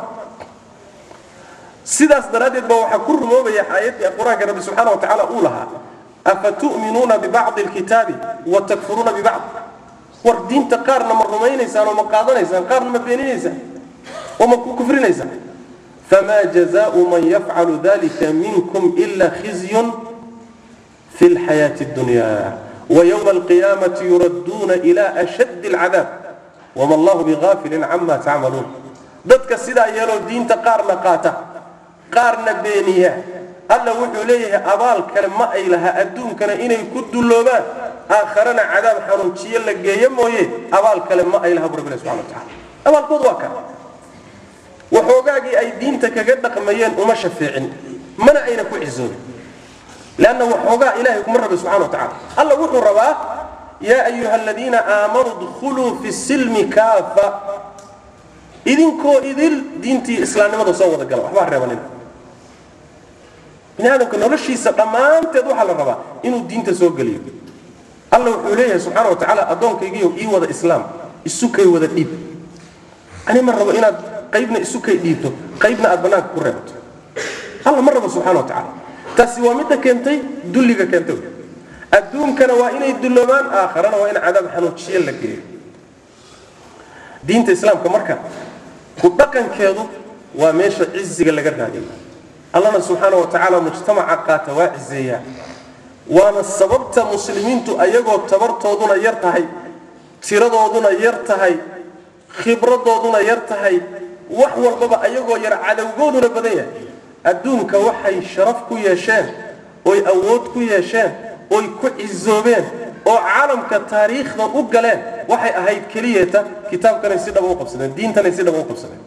sidaas daraaddeed baa waxaa ku rumoobaya aayaddii qur-aanka rabbi subxaana wa tacaala uu lahaa afatu'minuuna bibacdi alkitaabi wa takfuruuna bibacd war diinta qaarna ma rumaynaysaan oo ma qaadanaysaan qaarna ma beeninaysaan oo ma ku kufrinaysaan famaa jazaau man yafcalu dalika minkum ila khizyun fi lxayaati اdunya ويوم القيامة يردون إلى أشد العذاب وما الله بغافل عما تعملون dadka sidaa yeeloo diinta qaarna qaata qaarna beeniya alla wuxuu leeyahay abaal kale ma ay laha adduunkana inay ku dulloobaan aakharana cadaab xanuunjiyo la geeyo mooye abaal kale ma ay laha bu rabbi subxana wa tacaala abaalkood waa kan waxoogaagii ay diinta kaga dhaqmayeen uma shafeecin mana ayna ku cisoobin لأن وحوغا إلهي كم رب سبحانه وتعالى الله وحو ربا يا أيها الذين آمنوا ادخلوا في السلم كافة إذن كو إذن دينتي إسلام نمضى صوت القلب وحبا ربا من هذا كنا رشي سقمان تدوح على الربا إنه الدين تسوق قليل الله وحو إليه سبحانه وتعالى أدونك يجيو إي وذا إسلام السكي وذا الإيب أنا مرة إنا قيبنا السكي إيبتو قيبنا أدبناك كرهبتو الله مرة سبحانه وتعالى taasi waa midda keentay dulliga keentay adduunkana waa inay dulloomaan aakharana waa in cadaab xanuujiye la geeyo diinta islaamka marka ku dhaqankeedu waa meesha ciziga laga raadiyo allana subxaana wa tacaala mujtamaca qaata waa cizeeyaa waana sababta muslimiintu ayagoo tabartooduna yar tahay tiradooduna yar tahay khibradooduna yar tahay wax walbaba ayagoo yar cadowgooduna badan yahay adduunka waxay sharaf ku yeesheen oy awood ku yeesheen oy ku cizoobeen oo caalamka taariikhda u galeen waxay ahayd keliyeeta kitaabkanay si dhaba u qabsadeen diintanay si dhaba u qabsadeen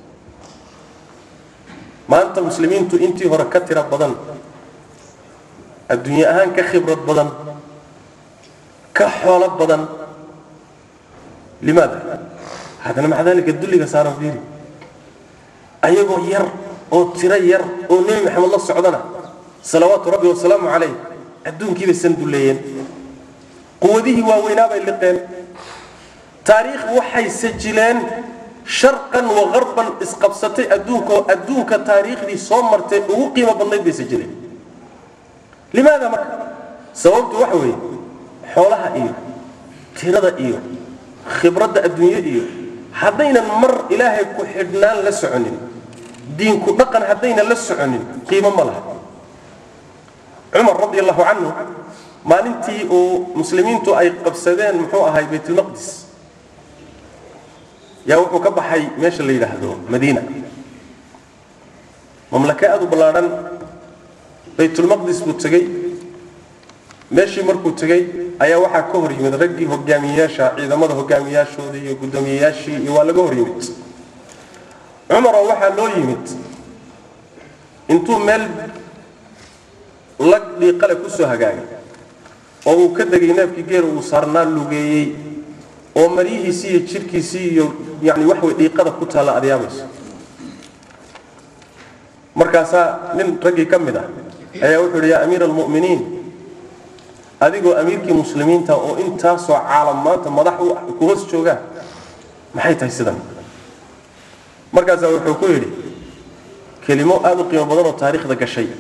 maanta muslimiintu intii hore ka tira badan adduunye ahaan ka khibrad badan ka xoolo badan limaada haddana maca dalika dulliga saaran fiiri ayagoo yar oo tiro yar oo nebi maxamed la socdana salawaatu rabbi wasalaamu calayh adduunkiibay san dulleeyeen quwadihii waaweynaa bay liqeen taariikh waxay sajileen sharqan wa qarban isqabsatay adduunka oo adduunka taariikhdii soo martay ugu qiimo badnayd bay sajileen limaada marka sababtu waxa weeye xoolaha iyo tirada iyo khibradda adduunye iyo haddaynan mar ilaahay ku xidhnaan la soconin diinku dhaqan haddayna la soconin qiimo ma laha cumar radi allahu canhu maalintii uu muslimiintu ay qabsadeen muxuu ahay baytulmaqdis yaa wuxuu ka baxay meesha la yidhaahdo madiina mamlake aada u ballaadhan baytulmaqdis buu tegey meeshii markuu tegey ayaa waxaa ka hor yimid raggii hogaamiyeyaasha ciidamada hogaamiyeyaashoodii iyo guddoomiyeyaashii iyo waa laga hor yimid cumaroo waxaa loo yimid intuu meel lag dhiiqale ku soo hagaagay oo uu ka degay neefkii geela uu saarnaa lugeeyey oo maryihiisii iyo jidhkiisii iyo yani wax way dhiiqada ku taalla adyaabayso markaasaa nin raggii ka mid ah ayaa wuxuu yidhi yaa amiira almu'miniin adigoo amiirkii muslimiinta oo intaasoo caalam maanta madax u ah ku hoos joogaan maxay tahay sidan markaasaa wuxuu ku yidhi kelimo aada u qiimo badan oo taariikhda gashay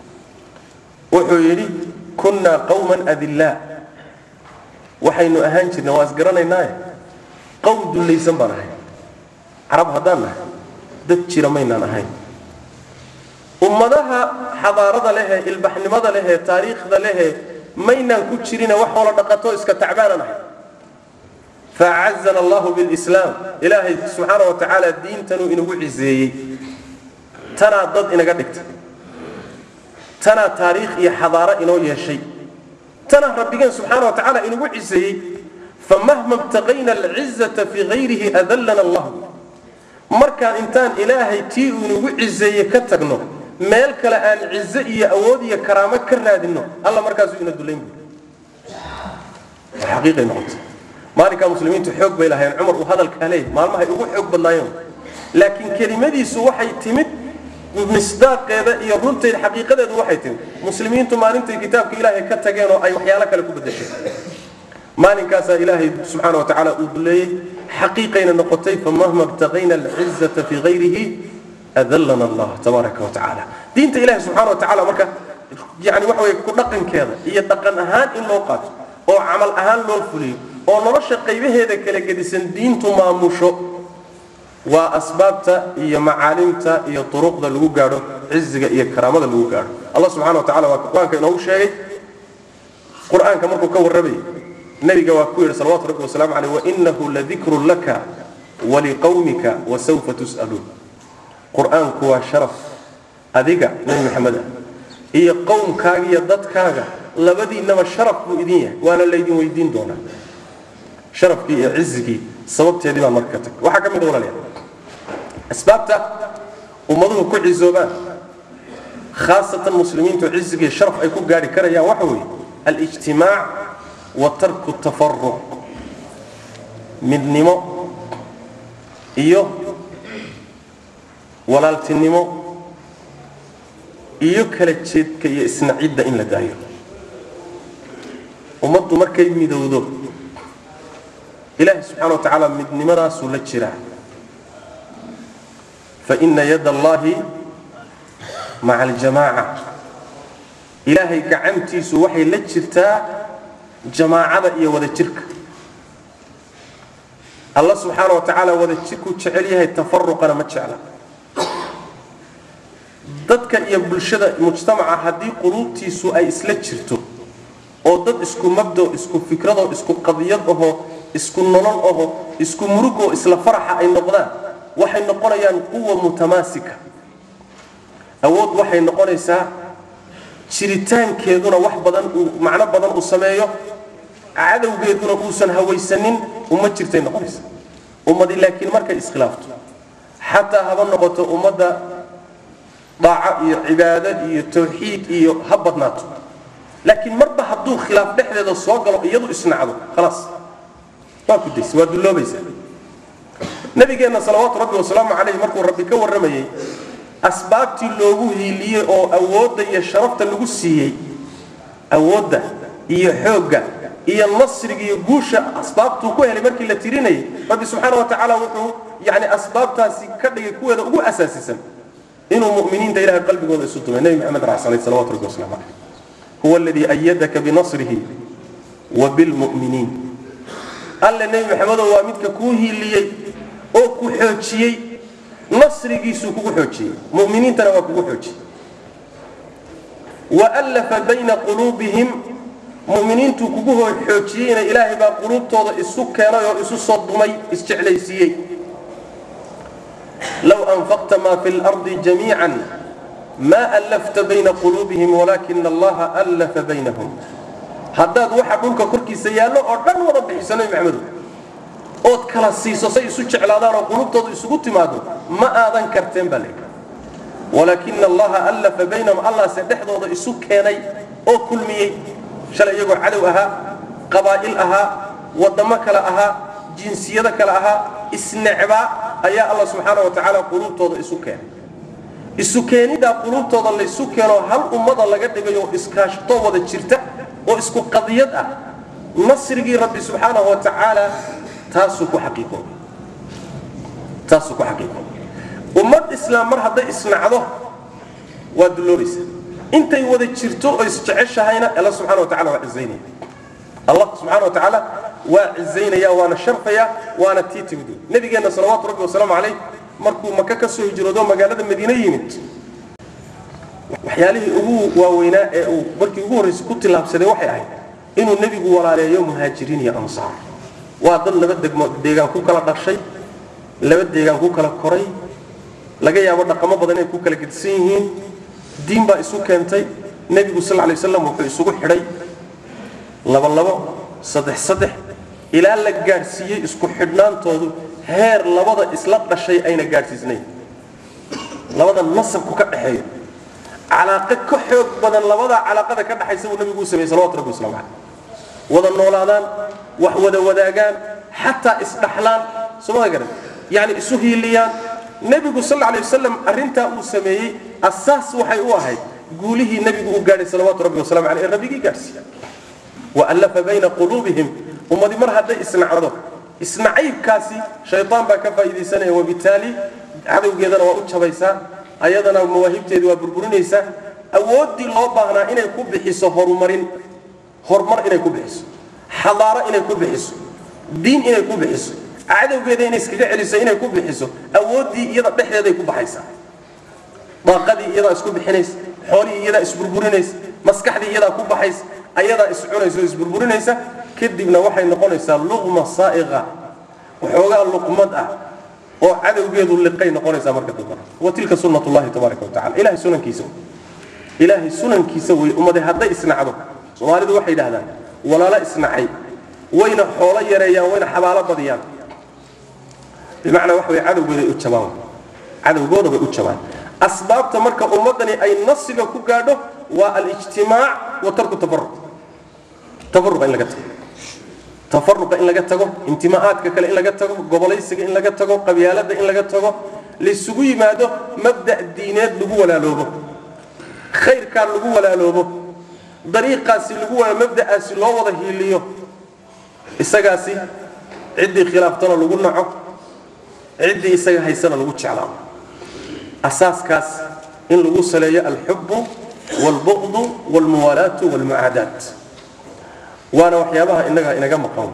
wuxuu yidhi kunnaa qawman adillaa waxaynu ahaan jirnay waa isgaranaynaaye qowm dullaysan baan ahay carab haddaan nahay dad jira maynaan ahayn ummadaha xadaarada lehee ilbaxnimada lehee taariikhda lehee maynaan ku jirine wax hoola dhaqato iska tacbaanan ahay faacazana allahu bilislaam ilaahay subxaana wa tacaala diintanuu inagu ciseeyey tanaa dad inaga dhigtay tanaa taariikh iyo xadaaro inoo yeeshay tanaa rabbigeen subxaana wa tacaala inagu ciseeyey famahma ibtaqayna alcizata fii hayrihi adallana allahu markaan intaan ilaahay tii uu inagu ciseeye ka tagno meel kale aan cize iyo awood iyo karaamo ka raadino alla markaasuu ina dulayn buuri xaqiiqay noqotay maalinkaa muslimiintu xoog bay lahayn cumar uu hadalkaa leeyahy maalmahay ugu xoog badnaayeen laakiin kelimadiisu waxay timid misdaaqeeda iyo runteeda xaqiiqadeedu waxay timid muslimiintu maalintay kitaabka ilaahay ka tageen oo ay waxyaalo kale ku bedesheen maalinkaasaa ilaahay subxaana wa tacaala uu duleeyey xaqiiqayna noqotay famahma ibtaqayna alcizata fii hayrihi adallana allah tabaaraka wa tacaala diinta ilahi subxana wa tacaala marka yani waxa weye ku dhaqankeeda iyo dhaqan ahaan in loo qaato oo camal ahaan loo fuliyo oo nolosha qaybaheeda kala gedisan diintu maamusho waa asbaabta iyo macaalimta iyo turuqda lagu gaadho ciziga iyo karaamada lagu gaadho allah subxana wa tacala waa qur-aanka inoogu sheegay qur-aanka markuu ka warramayay nabiga waa ku yidhi salawatu rabbi wasalaamu caleyh wainahu ladikrun laka waliqawmika wasawfa tus'aluun qur-aanku waa sharaf adiga nebi maxamed ah iyo qowmkaaga iyo dadkaaga labadiinnaba sharaf buu idin yahay waana laydin weydiin doonaa sharafkii iyo cizigii sababteedii baan marka ka tag waxaa ka mid a walaalayaal asbaabta ummaduhu ku cizoobaan khaasatan muslimiintu cizigii sharaf ay ku gaadhi karayaan waxa weeye alijtimaac wa tarku tafaruq midnimo iyo walaaltinimo iyo kala jeedka iyo isnacidda in la daayo ummaddu markay midowdo ilaahi subxaana wa tacaala midnimadaasuu la jiraa faina yada allahi maca aljamaaca ilaahay gacantiisu waxay la jirtaa jamaacada iyo wada jirka alla subxaana wa tacaala wada jirkuu jecel yahay tafaruqana ma jecla dadka iyo bulshada mujtamaca haddii quluubtiisu ay isla jirto oo dad isku mabdo isku fikradoo isku qadiyad ahoo isku nolol aho isku murugoo isla faraxa ay noqdaan waxay noqonayaan quwa mutamaasika awood waxay noqonaysaa jiritaankeeduna wax badan uu macno badan uu sameeyo cadowgeeduna uusan hawaysanin uma jirtay noqonaysa ummadi laakiin markay iskhilaafto xataa haba noqoto ummadda daaco iyo cibaado iyo tawxiid iyo ha badnaato laakiin marba hadduu khilaaf dhexdeeda soo galo iyadu isnacdo khalaas waa ku daysa waa dulloobaysa nabigeenna salawaatu rabbi wasalaamu calayh markuu rabbi ka warramayey asbaabtii loogu hiiliyey oo awoodda iyo sharafta lagu siiyey awoodda iyo xoogga iyo nasriga iyo guusha asbaabtuu ku helay markii la tirinayay rabbi subxaana wa tacaala wuxuu yani asbaabtaasi ka dhigay kuweeda ugu asaasisan inuu muminiinta ilahay qalbigooda isu dumay nebi maxamed raxsanay salawatu rabbi wasalaamu calayh huwa aladii ayadaka binasrihi wa bilmu'miniin alle nebi maxamedow waa midka kuu hiiliyey oo ku xoojiyey nasrigiisuu kugu xoojiyey mu'miniintana waa kugu xoojiyey waallafa bayna quluubihim mu'miniintuu kugu xoojiyeyna ilaahay baa quluubtooda isu keenay oo isu soo dumay isjeclaysiiyey low anfaqta maa fi lardi jamiican ma allafta bayna quluubihim walaakina allaha allafa baynahum haddaad waxa dhulka korkiisa yaallo oo dhan wada bixiso nabi maxamedow ood kala siiso say isu jeclaadaan oo qulubtooda isugu timaado ma aadan karteen baa leeyahay walaakina allaha allafa baynahum allahse dhexdooda isu keenay oo kulmiyey shalay iyagoo cadow ahaa qabaa'il ahaa waddamo kale ahaa jinsiyado kale ahaa isnecbaa ayaa alla subxaana wa tacaala quluubtooda isu keenay isu keeniddaa quluubtooda laysu keeno hal ummada laga dhigayo oo iskaashtoo wada jirta oo isku qadiyad ah nasrigii rabbi subxaanahu wa tacaala taasuu ku xaqiiqoobay taasuu ku xaqiiqoobay ummad islaam mar hadday isnacdo waa dulloobaysa intay wada jirto oo isjeceshahayna alla subxana wa tacala waa cizaynaya allah subxana wa tacaala waa cizaynaya waana sharfaya waana tii timid nabigeenna salawaatu rabbi wasalaamu calayh markuu maka ka soo hijroodo magaalada madiine yimid waxyaalihii ugu waaweynaa ee uu markii ugu horraysay ku tillaabsaday waxay ahayd inuu nebigu walaaleeyo muhaajiriin iyo ansaar waa dad laba degmo deegaan ku kala dhashay laba deegaan ku kala koray laga yaabo dhaqamo badan inay ku kala gedisan yihiin diin baa isu keentay nebigu sal lay waslam wuxuu isugu xidhay laba labo saddex saddex ilaa la gaadhsiiyey isku xidhnaantoodu heer labada isla dhashay ayna gaadhsiisnayn labada nasabku ka dhexeeyo calaaqo ka xoog badan labadaa calaaqada ka dhexaysa buu nabigu u sameeyey salawatu rabbi waslamu caleyh wada noolaadaan wax wada wadaagaan xataa isdhaxlaan soomada garan yani isu hiiliyaan nebigu sal alay wasalam arrintaa uu sameeyey asaas waxay u ahayd guulihii nebigu u gaadhay salawaatu rabbi wasalamu caleyh ee rabbigii gaadhsiiya waallafa bayna quluubihim ummadi mar hadday isnacdo isnacaybkaasi shaytaan baa ka faa'iidaysanaya wabitaali cadowgeedana waa u jabaysaa ayadana mawaahibteedi waa burburinaysaa awooddii loo baahnaa inay ku bixiso horumarin horumar inay ku bixiso xadaaro inay ku bixiso diin inay ku bixiso cadowgeeda inay iskaga celiso inay ku bixiso awooddii iyada dhexdeeday ku baxaysaa daaqadii iyadaa isku bixinaysa xoolihii iyadaa isburburinaysa maskaxdii iyadaa ku baxaysa ayadaa iscunaysa oo isburburinaysa kadibna waxay noqonaysaa luqma saa'iqa waxoogaa luqmad ah oo cadowgeedu liqay noqonaysaa marka dambana wa tilka sunnatullahi tabaaraka wa tacala ilahay sunankiisa ilaahay sunankiisa wey ummade hadday isnacdo soomaalidu waxay yidhahdaan walaalo isnacay wayna xoolo yareeyaan wayna xabaalo badiyaan bimacnaa waxa way cadowgooda u jabaan cadowgooda bay u jabaan asbaabta marka ummaddani ay nasiga ku gaadho waa alijtimaac wa tarku tafaruq tafaruqa in laga tago tafaruqa in laga tago intimaa'aadka kale in laga tago gobolaysiga in laga tago qabyaalada in laga tago laysugu yimaado mabda' diineed lagu walaaloobo khayrkaa lagu walaaloobo dariiqaasi lagu wala mabda'aasi loo wada hiiliyo isagaasi ciddii khilaaftana lagu naco ciddii isaga haysana lagu jeclaado asaaskaas in lagu saleeyo alxubu waalbuqdu waalmuwaalaatu waalmucaadaat waana waxyaabaha inaga inaga maqan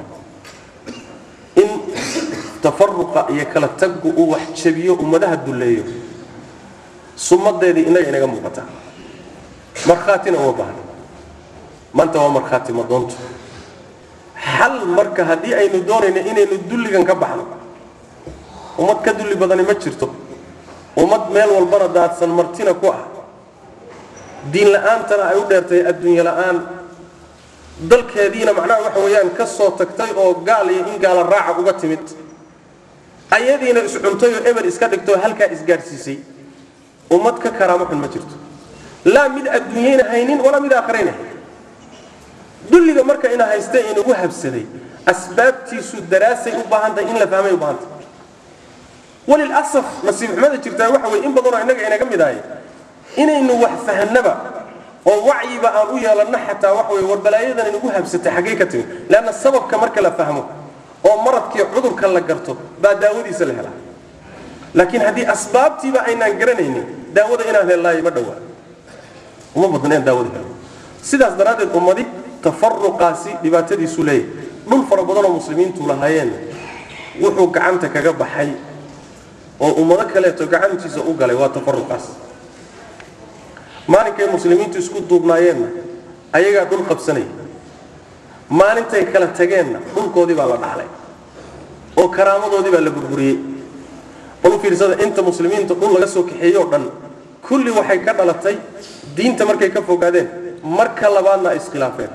in tafaruqa iyo kala taggu uu wax jabiyo ummadaha dulleeyo sumadeedii inaga inaga muuqataa markhaatina uma baahna maanta waa markhaati madoonto xal marka haddii aynu doonayno inaynu dulligan ka baxno ummad ka dulli badani ma jirto ummad meel walbana daadsan martina ku ah diin la'aantana ay u dheertay adduunye la'aan dalkeediina macnaha waxa weeyaan ka soo tagtay oo gaal iyo in gaala raaca uga timid ayadiina iscuntay oo eber iska dhigtoo halkaa isgaadhsiisay ummad ka karaamo xun ma jirto laa mid adduunyayna haynin walaa mid aakhirayna haynin dulliga marka ina haysta inagu habsaday asbaabtiisu daraasay u baahan tahay in la fahmay u baahan tahay walilasaf nasiib xumada jirtaa waxa weye in badanoo innaga inaga mid ahay inaynu wax fahanaba oo wacyiba aan u yeelanno xataa waxa weye warbalaayadan inagu habsatay xaggee ka timid leanna sababka marka la fahmo oo maradkii cudurka la garto baa daawadiisa la helaa laakiin haddii asbaabtiiba aynaan garanaynin daawada inaan hellaayo ma dhowaa uma badna inaan daawada helo sidaas daraaddeed ummadi tafaruqaasi dhibaatadiisu leeyahay dhul fara badanoo muslimiintu lahaayeen wuxuu gacanta kaga baxay oo ummado kaleeto gacantiisa u galay waa tafaruqaas maalinkay muslimiintu isku duubnaayeenna ayagaa dhul qabsanaya maalintay kala tageenna dhulkoodii baa la dhaxlay oo karaamadoodii baa la burburiyey bal u fiirsada inta muslimiinta dhul laga soo kaxeeyey oo dhan kulli waxay ka dhalatay diinta markay ka fogaadeen marka labaadna ay iskhilaafeen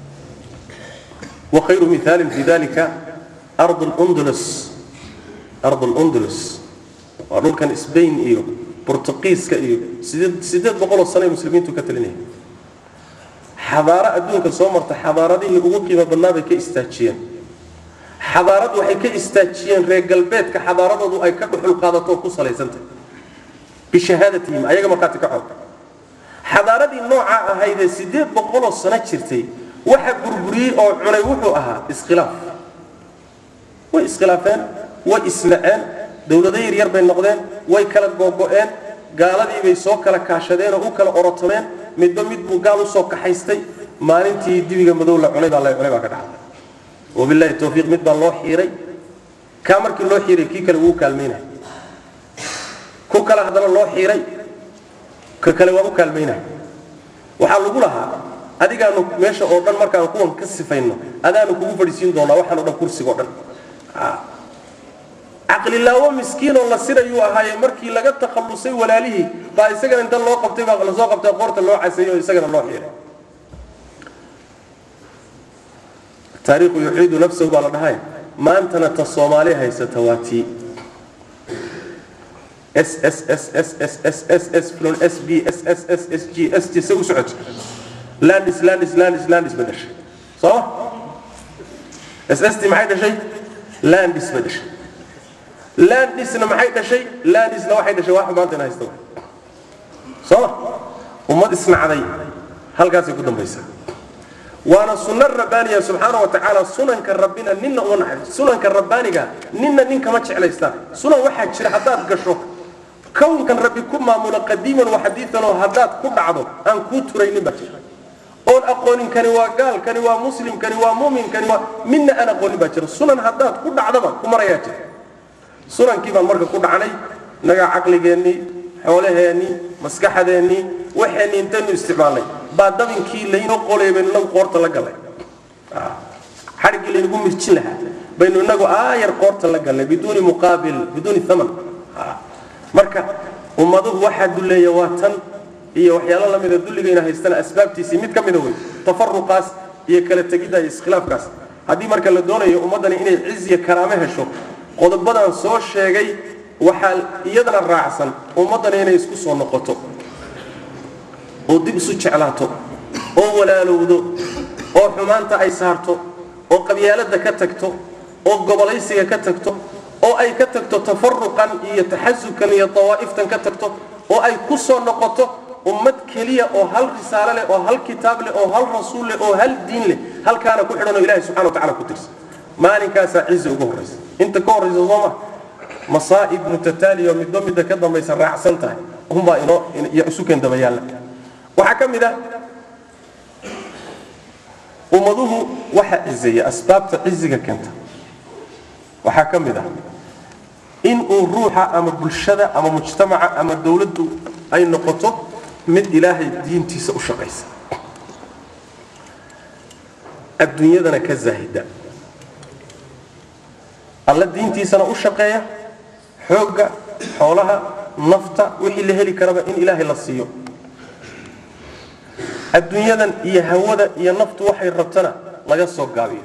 wa khayru mithaalin fi dalika ardu lundulus ardu lundulus waa dhulkan sbain iyo bortuqiiska iyo sideed sideed boqoloo sano ay muslimiintu ka talinayeen xadaaro adduunka soo marta xadaaradihii ugu qiimo badnaa bay ka istaajiyeen xadaarad waxay ka istaajiyeen reer galbeedka xadaaradoodu ay ka dhuxul qaadato oo ku salaysantahay bishahaadatihim ayaga markhaati ka xoog xadaaradii noocaa ahaydee sideed boqoloo sano jirtay waxa burburiyey oo cunay wuxuu ahaa iskhilaaf way iskhilaafeen way isnaceen dowlado yaryar bay noqdeen way kala googo'een gaaladii bay soo kala kaashadeen oo u kala orotomeen midba mid buu gaal usoo kaxaystay maalintii dibiga madow la cunay baa la cunay baa ka dhacday wabillahi tawfiiq mid baa loo xiiray kaa markii loo xiiray kii kale wuu kaalmaynaya ku kale haddana loo xiiray ka kale waa u kaalmaynaya waxaa lagu lahaa adigaanu meesha oo dhan markaan kuwan ka sifayno adaanu kugu fadhiisiin doonaa waxaan o dhan kursiga o dhan caqlilaawo miskiinoo la sirayuu ahaaye markii laga takhallusay walaalihii baa isagana inta loo qabtay baa lasoo qabtay qoorta loo caseeyey oo isagana loo xiiray taariikhu yuciidu nafsahu baa la dhahay maantana ta soomaali haysata waa tii s s s s s s s s flon s b s s s s g s t se u socota landis landis landis landis ba dhashay sooma s s t maxay dhashay landis ba dhashay landisna maxay dhashay landisna waxay dhashay wax maanta in haysta sooma ummad isnacday halkaasay ku dambaysaa waana sunno rabbaaniya subxaana wa tacaala sunanka rabbina ninna uma naxariis sunanka rabbaaniga ninna nin kama jeclaystaan sunan waxaa jira haddaad gasho kownkan rabbi ku maamulo qadiiman wa xadiidan oo haddaad ku dhacdo aan kuu turaynin baa jira oon aqoonin kani waa gaal kani waa muslim kani waa mumin kani waa midna aan aqoonin baa jira sunan haddaad ku dhacdaba ku marayaa jira sunankii baan marka ku dhacnay innagaa caqligeennii xoolaheennii maskaxadeennii waxeenni intaynu isticmaalnay baa dabinkii laynoo qolay baynu inagu qoorta la gallay xadhiggii laynagu mirjin lahaa baynu inagu aayar qoorta la gallay biduuni muqaabil biduuni aman marka ummaduhu waxaa dulleeya waa tan iyo waxyaalo lamida dulligayna haystana asbaabtiisii mid ka mida wey tafaruqaas iyo kala tegidda iyo iskhilaafkaas haddii marka la doonayo ummaddani inay ciziya karaame hesho qodobadan soo sheegay waxaa iyadana raacsan ummaddani inay isku soo noqoto oo dib isu jeclaato oo walaalowdo oo xumaanta ay saarto oo qabyaaladda ka tagto oo gobolaysiga ka tagto oo ay ka tagto tafaruqan iyo taxasubkan iyo dawaa'iftan ka tagto oo ay ku soo noqoto ummad keliya oo hal risaalo leh oo hal kitaab leh oo hal rasuul leh oo hal diin leh halkaana ku xidhan oo ilahi subxana wa tacala ku tirsan maalinkaasaa cizi ugu horraysa inta ka horraysa sooma masaa'ib mutataaliya oo midba midda ka dambaysa raacsan tahay unbaa inoo iyo isu keen daba yaalla waxaa ka mid ah ummaduhu waxaa cizeeya asbaabta ciziga keenta waxaa ka mid ah in uu ruuxa ama bulshada ama mujtamaca ama dowladdu ay noqoto mid ilaahay diintiisa u shaqaysa adduunyadana ka zaahida alla diintiisana u shaqeeya xoogga xoolaha nafta wixii la heli karaba in ilaahay la siiyo adduunyadan iyo hawada iyo naftu waxay rabtana laga soo gaabiyo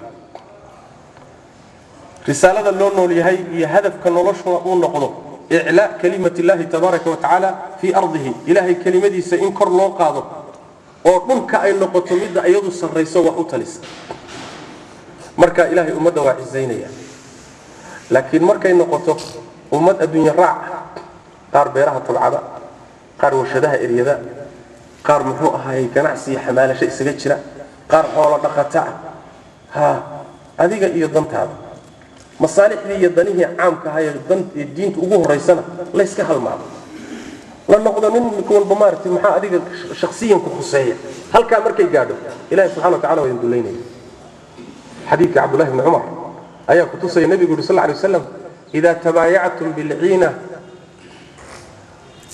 risaalada loo nool yahay iyo hadafka noloshuna uu noqdo iclaa kalimat illaahi tabaaraka wa tacaala fii ardihi ilaahay kelimadiisa in kor loo qaado oo dhulka ay noqoto midda iyadu sarrayso wax u talisa marka ilaahay ummadda waa cisaynaya laakiin markay noqoto ummad adduunye raac qaar beeraha tabcada qaar warshadaha eryada qaar muxuu ahaayey ganacsi iyo xamaalasho isaga jira qaar xoolo dhaqata ah ha adiga iyo dantaada masaalixdii iyo danihii caamka ahaa ee dan ee diinta ugu horaysana layska halmaamo la noqdo nin mid walba maaragtay maxaa adiga shakhsiyanku khuseeya halkaa markay gaadho ilahi subxana wa tacala waa idin dullaynaya xadiidka cabdullahi bni cumar ayaa kutusaya nebigu yuri sal lla alay wasalam idaa tabaayactum bilciina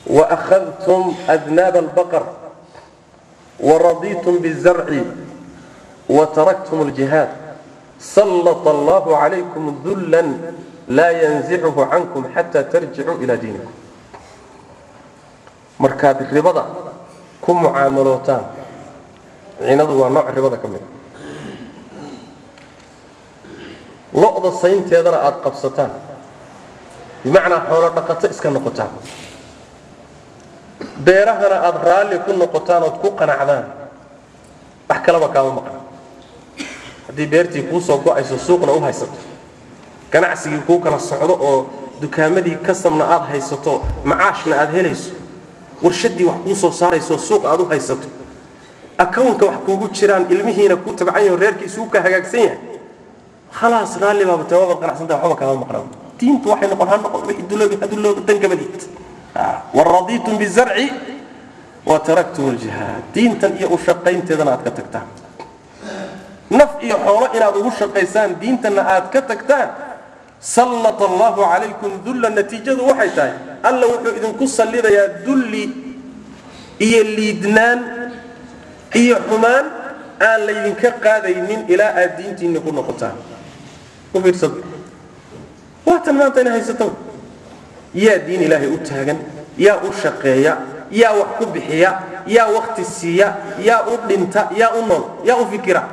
وأخذتم أذناب البقر ورضيتم بالزرع وتركتم الجهاد سلط الله عليكم ذلا لا ينزعه عنكم حتى ترجعوا إلى دينكم markaad ribada ku mucaamalootaan cinadu waa nooc ribada ka mid lo-da saynteedana aada qabsataan bimacnaa xoolo dhaqato iska noqotaan beerahana aada raalli ku noqotaan ood ku qanacdaan wax kalaba kaama maqan haddii beertii kuu soo go-ayso suuqna u haysato ganacsigii kuu kala socdo oo dukaamadii kasamna aada haysato macaashna aada helayso warshadii wax kuu soo saarayso suuq aad u haysato akawnka wax kuugu jiraan ilmihiina kuu tabcan yaho reerkiisuu ka hagaagsan yahay khalaas raalli baaba tawaabad qanacsanta waxba kaama maqnaa diintu waxay noqon ha noqon wixii duloobi hadulooga dangabadiid waradiitum bizarci wa taraktum aljihaad diintan iyo u shaqaynteedana aad ka tagtaan naf iyo xoolo inaad ugu shaqaysaan diintanna aad ka tagtaan sallat allahu calaykum dulla natiijadu waxay tahay alla wuxuu idinku sallidayaa dulli iyo liidnaan iyo xumaan aan laydinka qaadaynin ilaa aad diintiinni ku noqotaan u fiirsado waatan maanta ina haysato yaa diin ilaahay u taagan yaa u shaqeeya yaa wax ku bixiya yaa wakti siiya yaa u dhinta yaa u nool yaa u fikira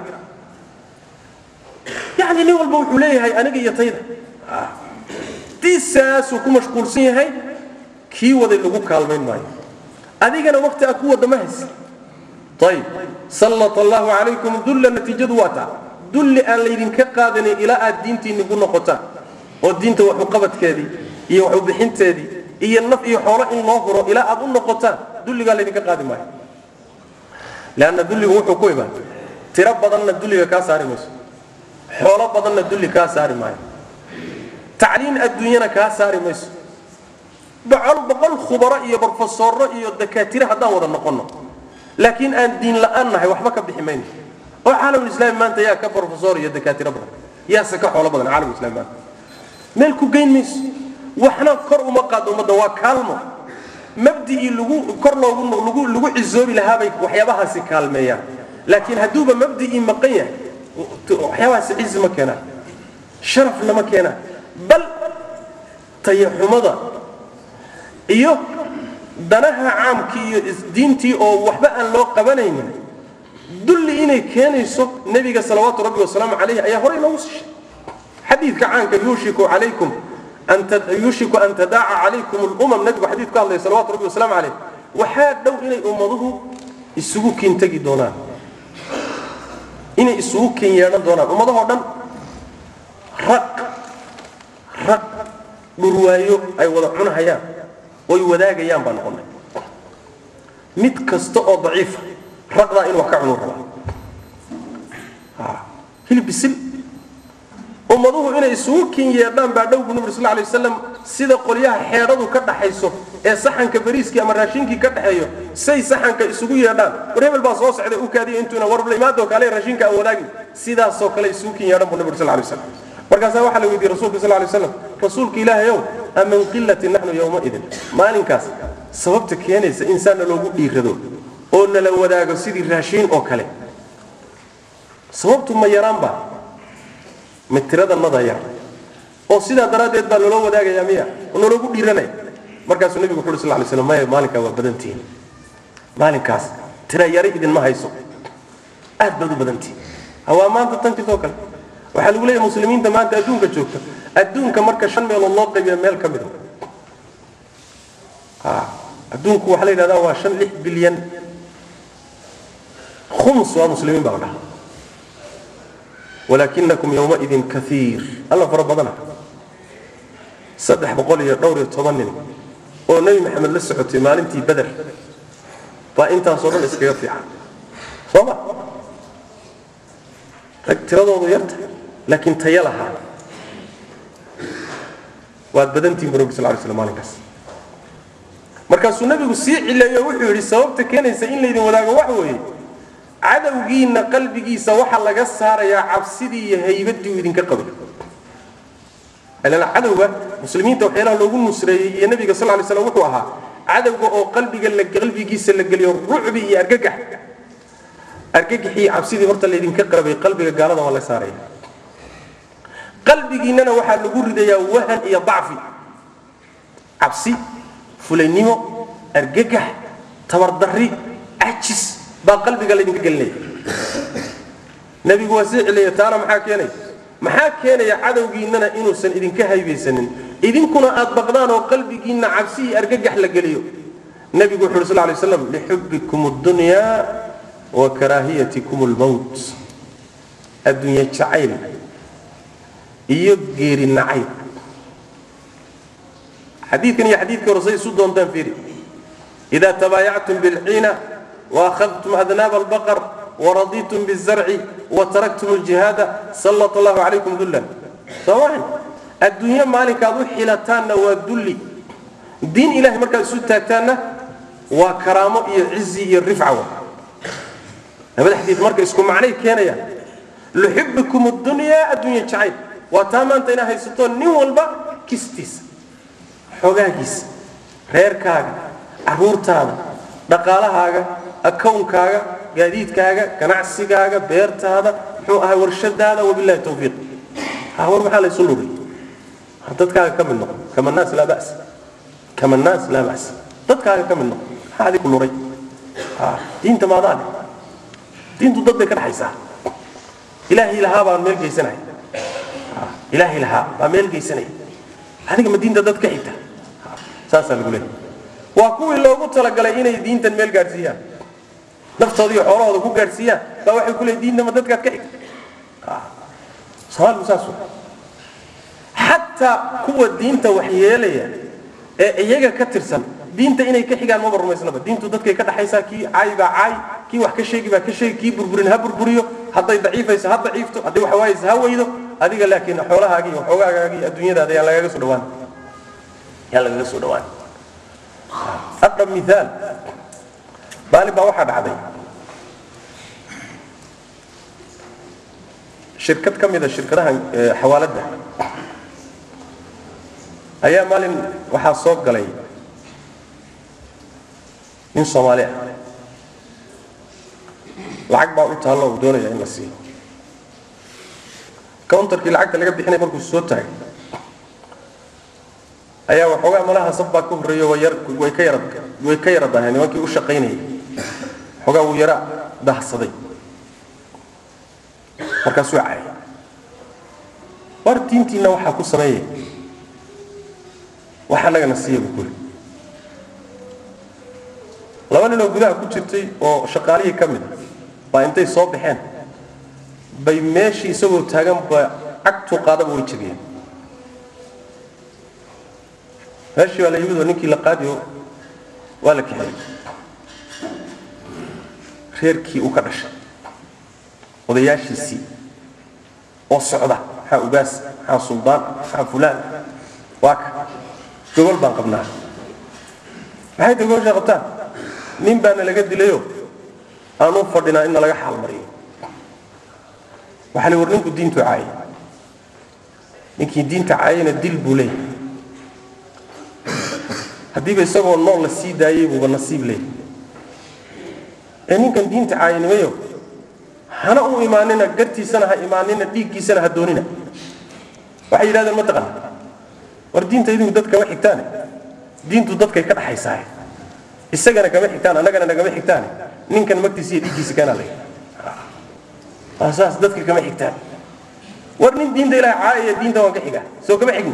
yacni nin walba wuxuu leeyahay aniga iyo tayda diisaasuu ku mashquulsan yahay kii waday lagu kaalmayn maayo adigana wakti aad ku wadda ma haysa ayib sallat allahu calaykum dulla natiijadu waa taa dulli aan laydinka qaadanin ilaa aad diintiinni ku noqotaan oo diinta waxuqabadkeedii iyo waxubixinteedii iyo naf iyo xoolo in loo huro ilaa aad u noqotaan dulligaa laydinka qaadi maayo leanna dulligu wuxuu ku imaan tiro badanna dulliga kaa saari mayso xoolo badanna dulli kaa saari maayo tacliin adduunyana kaa saari mayso boqol boqol khubaro iyo brofesorro iyo dakaatire haddaan wada noqonno laakiin aan diin la'aan nahay waxba ka bixi mayno oo caalamulislaami maanta yaa ka brofesor iyo dakaatiro badan yaase ka xoolo badan caalamulislami maanta meel ku geyn mayso waxna kor uma qaado ummadda waa kaalmo mabdicii lagu kor loogu lagu lagu cisoobi lahaabay waxyaabahaasi kaalmeeyaan laakiin hadduuba mabdicii maqan yahay waxyaabahaasi cizi ma keenaan sharafna ma keenaan bal tayaxumada iyo danaha caamkii iyo diintii oo waxba aan loo qabanaynin dulli inay keenayso nebiga salawaatu rabbi wasalaamu calayh ayaa horey noogu sishay xadiidka caanka yuushiku calaykum yuushiku an tadaaca calaykum lumam nebigu xadiid ka hadlaya salawatu rabbi wasalaamu calayh waxaa dhow inay ummaduhu isugu kiintegi doonaan inay isugu kiin yeedhan doonaan ummadahoo dhan raq raq dhurwaayo ay wada cunahayaan oy wadaagayaan baa noqonay mid kasta oo daciifa raqdaa inuu wax ka cunuu rabaa hilib bisil ummaduhu inay isugu kin yeedhaan baa dhow buu nabi sal lay wasalam sida qolyaha xeedhadu ka dhaxayso ee saxanka bariiskii ama raashinkii ka dhaxeeyo say saxanka isugu yeedhaan war hebel baa soo socday u kaadiya intuuna warla imaadoo kale raashinka aan wadaagin sidaasoo kale isugu kin yeedhan buu nabi sal lay wasalam markaasaa waxaa la weydiiyey rasuulka sal lay wasalam rasuulka ilaahayow amin qilati naxnu yowmaidin maalinkaas sababta keenaysa insaanna loogu dhiirado oo nala wadaago sidii raashiin oo kale sababtu ma yaraanba ma tiradanada yar oo sidaa daraaddeed baa naloo wadaagayaa miya oo naloogu dhiiranaya markaasuu nebigu wuxu uri sal lay slam maya maalinkaa waa badantihin maalinkaas tira yari idinma hayso aad baad u badantihin hawaa maanta tankitoo kale waxaa lagu leeyahay muslimiinta maanta adduunka joogta adduunka marka shan meelood loo qaybiya meel ka mida adduunku waxaa la yidhahdaa waa shan lix bilyan khums waa muslimiin baa la dhahaa walaakinakum yowmaidin kaiir alla fara badana saddex boqol iyo dhowr iyo toban nin oo nebi maxamed la socotay maalintii beder baa intaasoo dhan iskaga fiican soo ma rag tiradoodu yarta laakiin taya lahaa waad badantihin bu nabi sal lay slam maalinkaas markaasuu nebigu sii cileeyo wuxuu yidhi sababta keenaysa in laydin wadaago waxa weeye cadowgiinna qalbigiisa waxaa laga saarayaa cabsidii iyo haybadii uu idinka qabay ilan cadowga muslimiinta waxyaalaha loogu nusreeyey iyo nebiga sal lay slam wuxuu ahaa cadowga oo qalbiga la qalbigiisa la geliyo rucbi iyo argagax argagaxii cabsidii horta laydinka qabay qalbiga gaalada waa la saaraya qalbigiinnana waxaa lagu ridayaa wahan iyo dacfi cabsi fulaynimo argagax tabardarri cajis baa qalbiga laydinka gelinaya nebigu waa sii celiya taana maxaa keenaya maxaa keenaya cadowgiinnana inuusan idinka haybaysanin idinkuna aad baqdaan oo qalbigiinna cabsi iyo argagax la geliyo nebigu wuxu uhi sal lay slam lixubbikum اdunyaa wa karaahiyatikum اlmowt adduunye jacayl iyo geeri nacayb xadiidkan iyo xadiidkii hore say isu doontaan fiiri إida tabaayactum bilciina وأkhadtum adnaab albaqr ورضيتم بالزرع وتركتم الجهاد سلط الله عليكم ذلا سواء الدنيا مالك أبو حيلتان والذل دين إله مركز سوتاتان وكرامة عزي الرفعة هذا الحديث مركز اسكم معني كان يا لحبكم الدنيا الدنيا شعيب وتاما انت هي ستون نيو والبا كستيس حوغاكيس رير كاغا عرورتادا dhaqaalahaaga akownkaaga gaadiidkaaga ganacsigaaga beertaada muxuu ahay warshadaada wabilahi tawfiiq war maxaa laysu luray dadkaaga ka mid noqo kama naas laa bas kama naas laa bas dadkaaga ka mid noqo maxaa adiku luray diinta maadaa leh diintu dad bay ka dhaxaysaa ilaahay lahaa baan meel geysanaya ilaahay lahaa baa meel geysanaya adiga ma diinta dad ka xigta saasaa lagu leeyahay waa kuwii loogu talagalay inay diintan meel gaadhsiiyaan naftooda iyo xoolahooda ku gaadhsiiyaan baa waxay ku leeyihin diinta ma dadkaad ka xigta soomaaligu saas wa xataa kuwa diinta wax yeelaya ee iyaga ka tirsan diinta inay ka xigaan maba rumaysnaba diintu dadkay ka dhaxaysaa kii caay baa caay kii wax ka sheegi baa ka sheegi kii burburin ha burburiyo hadday daciifayso ha daciifto hadday wax waayayso ha weydo adiga laakiin xoolahaagii iyo xoogaagaagii iyo adduunyadaada yaan lagaga soo dhawaan yaan lagaga soo dhawaan أقرب مثال بالي بقى واحد عادي شركات كم إذا شركتها حوالتها أيام مال واحد صوت قلي من صوماليا lacag baa u taalla uu doonaya in la siiyo counterkii lacagta laga bixinay markuu soo taagay ayaa waxoogaa malaha sab baa ka horreeyo way yar way ka yara way ka yara daheen nimankii u shaqaynayay waxoogaa wuu yara dahsaday markaasuu caayay war diintiina waxaa ku sameeyay wax annagana siiya buu kuli laba nin oo gudaha ku jirtay oo shaqaalihii ka mid baa intay soo baxeen bay meeshii isagoo taagan ba cagtuu qaadaba way jebiyeen meeshii baa la yimid oo ninkii la qaadiyo waa la kaxeeyey reerkii uu ka dhashay odayaashiisii oo socda maxaa ugaas maxaa suldaan maxaa fulaan waa ka gogol baan qabnaa maxay ta gogosha qabtaan nin baana laga dilayo aan u fadhinaa in nalaga xaalmariyo waxaa la war ninku diintu caayay ninkii diinta caayayna dil buu leeyahay haddiiba isagoo nool la sii daayey buuba nasiib leeyahay ee ninkan diinta caayanimayo hana u imaanina gartiisana ha imaanina dhiiggiisana ha doonina waxay yidhahdeen ma taqan war diinta idinku dad kama xigtaane diintu dadkay ka dhaxaysaaye isagana kama xigtaan annagana nagama xigtaane ninkan magtiisa iyo dhiiggiisa keenaa lay saas dadka kama xigtaan war nin diinta ilaah caayaya diinta waan ka xigaa soo kama xigin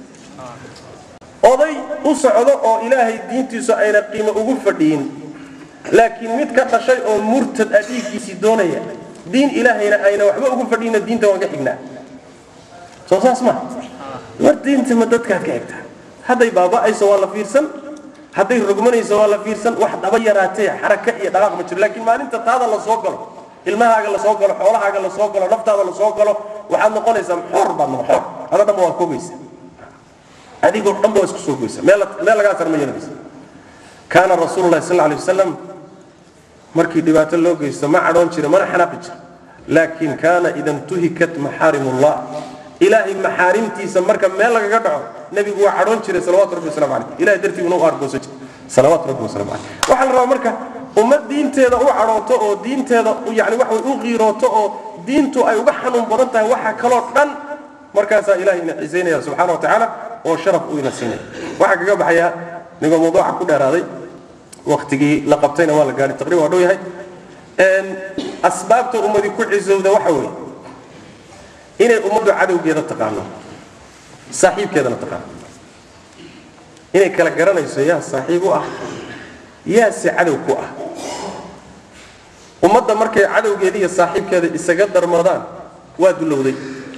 oday u socdo oo ilaahay diintiisu ayna qiimo ugu fadhiyin laakiin mid ka dhashay oo murtad ah dhiiggiisii doonaya diin ilaahayna ayna waxba ugu fadhiyinna diinta waan ka xignaa soo saas ma war diinta ma dadkaad ka xigtaa hadday baaba'ayso waa la fiirsan hadday rogmanayso waa la fiirsan wax dhaba yaraatee xaraka iyo dhaqaaq ma jiro laakiin maalinta taada la soo galo ilmahaaga la soo galo xoolahaaga la soo galo naftaada la soo galo waxaad noqonaysaa xor baad noqon xor ada dhanba waa koogaysa adigoo dhanba waa isku soo goysa meel meel lagaa sar ma yeelanaysa kaana rasuulu llahi sal lla alay wasalam markii dhibaato loo geysto ma cadhoon jira mana xanaaqi jira laakiin kaana ida intuhikat maxaarimullah ilaahay maxaarimtiisa marka meel lagaga dhaco nebigu waa cadhoon jiray salawatu rabbi waslamu caleyh ilahay dartiibuna u aargoosan jiray salawaatu rabbi wasalaamu caleyh waxaa la rabaa marka ummad diinteeda u cadhooto oo diinteeda yani waxa way u qiirooto oo diintu ay uga xanuun badan tahay waxa kaloo dhan markaasaa ilahay ina cisaynaya subxana wa tacaala oo sharaf uu ina siinaya waxaa kaga baxaya nigoo mawduuca ku dheeraaday waktigii la qabtayna waa la gaadhay taqriban waa dhow yahay asbaabta ummadi ku cisowda waxa weeye inay ummaddu cadowgeeda taqaano saaxiibkeedana taqaano inay kala garanayso yaa saaxiib u ah yaase cadow ku ah ummadda markay cadowgeeda iyo saaxiibkeeda isaga darmadaan waa dulowday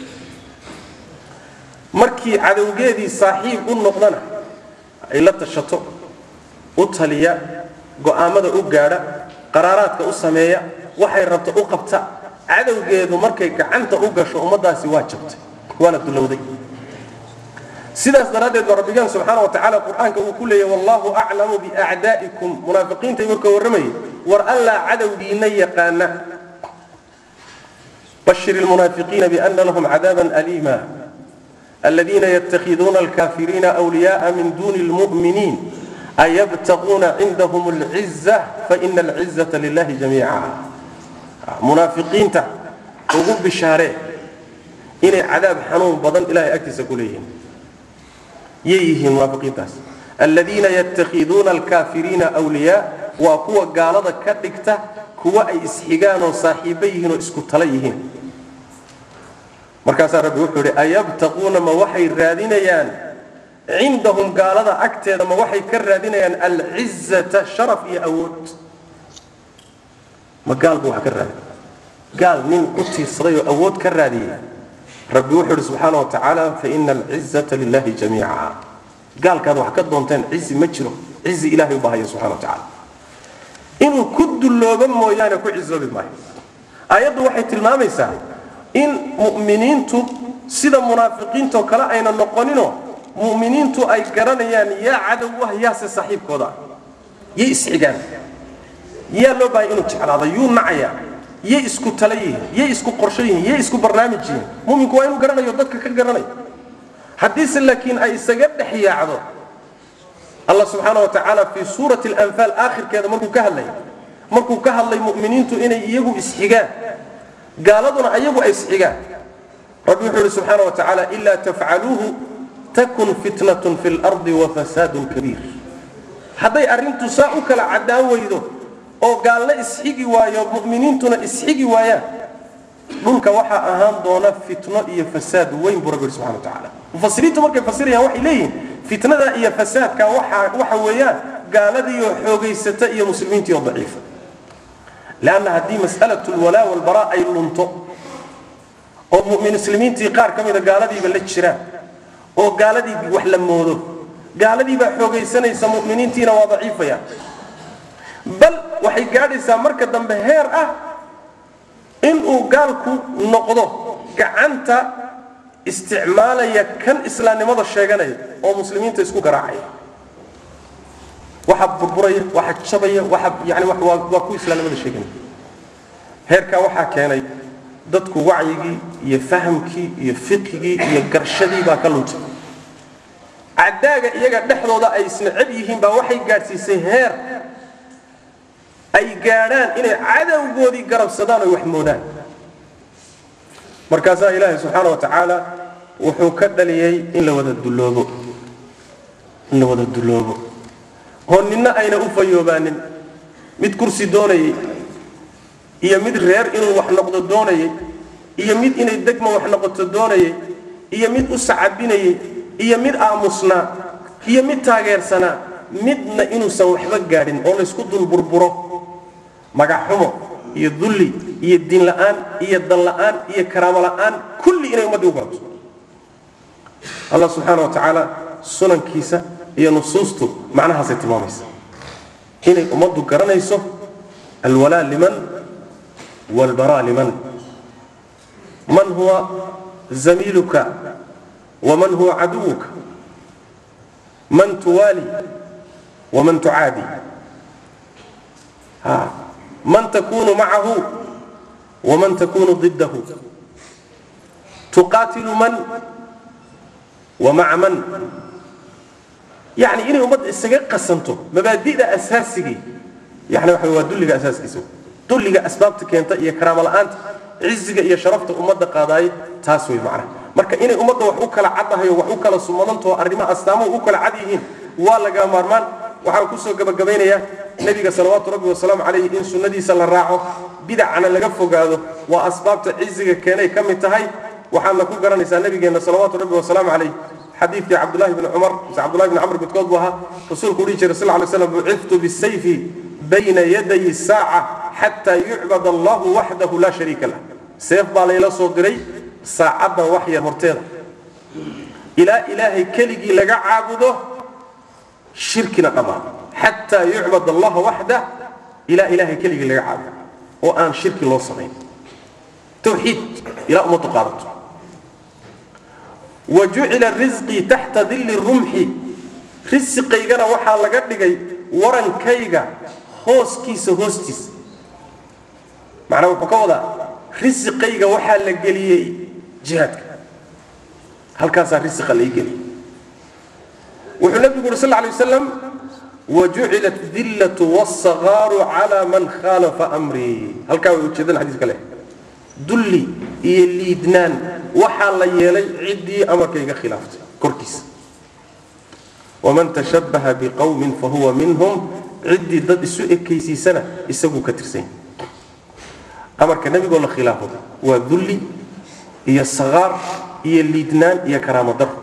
markii cadowgeedii saaxiib u noqdana ay la tashato u taliya go'aamada u gaadha qaraaraadka u sameeya waxay rabto u qabta cadowgeedu markay gacanta u gasho ummaddaasi waa jabtay waana dulowday sidaas daraaddeed baa rabbigaan subxaana wa tacaala qur-aanka uu ku leeyahy wallahu aclamu biacdaa'ikum munaafiqiinta marka warramayay war allaa cadowgiina yaqaana bashir ilmunaafiqiina biana lahum cadaaban aliima الذين يتخذون الكافرين أولياء من دون المؤمنين أيبتغون عندهم العزة فإن العزة لله جميعا منافقين تا ugu bishaaree inay cadaab xanuun badan ilahay agtiisa ku leeyihiin yay yihiin munaafiqiintaas aladiina yatakhiduuna alkaafiriina wliyaa waa kuwa gaalada ka dhigta kuwa ay isxigaan oo saaxiibo yihiin oo isku tala yihiin markaasaa rabbi wuxuu idhi ayabtaquuna ma waxay raadinayaan cindahum gaalada agteeda ma waxay ka raadinayaan alcizata sharaf iyo awood ma gaalba wax ka raadi gaal nin u tiirsaday oo awood ka raadiyey rabbi wuxuu idhi subxaana wa tacaala faina alcizata lilahi jamiica gaalkaad wax ka doonteen cizi ma jiro cizi ilahay u baahaya subxana wa tacaala inuu ku dulloobo mooyaane ku cizoobi maayo aayaddu waxay tilmaamaysaa in mu'miniintu sida munaafiqiintoo kale ayna noqoninoo mu'miniintu ay garanayaan yaa cadow ah yaase saaxiibkooda ah yay isxigaan yaa loo bahay inuu jeclaado yuu nacayaa yay isku tala yihiin yay isku qorsho yihiin yay isku barnaamij yihiin muminku waa inuu garanayo dadka ka garanayo haddiise laakiin ay isaga dhex yaacdo allah subxaana wa tacaala fii suurati alanfaal aakhirkeeda markuu ka hadlay markuu ka hadlay mu'miniintu inay iyagu isxigaan gaaladuna ayagu ay isxigaan rabbi wuxuu ihi subxaana wa tacaala ilaa tafcaluuhu takun fitnatun fi lardi wafasaadun kabiir hadday arrintu saa u kala caddaan weydo oo gaalna isxigi waayo mu'miniintuna isxigi waayaan dhulka waxaa ahaan doona fitno iyo fasaad weyn buu rabbi yihi subxana wa tacaala mufasiriintu markay fasirayaan waxay leeyihiin fitnada iyo fasaadka waxa waxa weeyaan gaaladiioo xoogaysata iyo muslimiintii oo daciifa lanna haddii mas'alatu lwalaa walbaraa ay lunto oo muslimiintii qaar ka mida gaaladiiba la jiraan oo gaaladii wax la moodo gaaladiibaa xoogaysanaysa mu'miniintiina waa daciifayaan bal waxay gaadhaysaa marka dambe heer ah inuu gaalku noqdo gacanta isticmaalaya kan islaamnimada sheeganaya oo muslimiinta isku garaacaya waxa burburaya waxa jabaya waxa yani waa ku islaamnimada sheeganaya heerkaa waxaa keenay dadku wacyigii iyo fahamkii iyo fiqigii iyo garshadii baa ka luntay cadaaga iyaga dhexdooda ay isneceb yihiin baa waxay gaadhsiisay heer ay gaadhaan inay cadowgoodii garabsadaan oy wax moodaan markaasaa ilaahay subxaana wa tacaala wuxuu ka dhaliyey in la wada dulloobo in la wada dulloobo oo ninna ayna u fayoobaanin mid kursi doonayay iyo mid reer inuu wax noqdo doonayay iyo mid inay degma wax noqoto doonayay iyo mid u sacabinayay iyo mid aamusnaa iyo mid taageersanaa midna inuusan waxba gaadhin oo laysku dul burburo magaxxumo iyo dulli iyo diin la'aan iyo dan la'aan iyo karaamo la'aan kulli inay ummaddii u baato allah subxaana wa tacaala sunankiisa iyo nusuustu macnahaasay tilmaamaysa inay ummaddu garanayso alwalaa liman walbaraa liman man huwa zamiiluka waman huwa caduwuka man tuwaali waman tucaadi man takunu macahu waman takunu ضidahu tuqaatilu man ومع من yani inay ummadda isaga qasanto mabaadida asaasigii yani waxa waa dulliga asaaskiisa dulliga asbaabta keenta iyo karaamo la'aanta ciziga iyo sharafta ummadda qaadaay taas wey macnaha marka inay ummadda wax u kala caddahayo wax u kala sumadantoo arrimaha astaamuhu u kala cad yihiin waa laga maarmaan waxaan kusoo gabagabaynayaa nebiga salawaatu rabbi wasalaamu calayhi in sunnadiisa la raaco bidacana laga fogaado waa asbaabta ciziga keenay ka mid tahay waxaadna ku garanaysaa nabigeenna salawaatu rabbi wasalaamu calayh xadiidkii cabdullahi bni cumar mise cabdullahi bni camr midkood buu ahaa rasuulku dhihi jiray sal lla alay slam buciftu bisayfi bayna yaday saaca xataa yucbad allahu waxdahu laa shariika lah seef baa layla soo diray saacaddan wax yar horteeda ilaa ilaahay keligii laga caabudo shirkina dhammaan xataa yucbad allaha waxdah ilaa ilaahay keligii laga caabudo oo aan shirki loo samayn tawxiid ilaa ummaddu qaadato wa jucila risqii taxta dilli rumxi risiqaygana waxaa laga dhigay warankayga hooskiisa hoostiisa macnaa wuxuu ka wadaa risiqayga waxaa la geliyey jihaadka halkaasaa risiqa lai geliyey wuxuu nabigu yuri sal lla alay wasalam wajucilat dillatu wاsagaaru calaa man khaalafa amrii halkaa way ujeedaan xadiiska leh dulli iyo liidnaan waxaa la yeelay ciddii amarkayga khilaaftay korkiisa waman tashabbaha biqowmin fahuwa minhum ciddii dad isu ekaysiisana isaguu ka tirsan amarka nebigoo la khilaafo waa dulli iyo sagaar iyo liidnaan iyo karaamo daro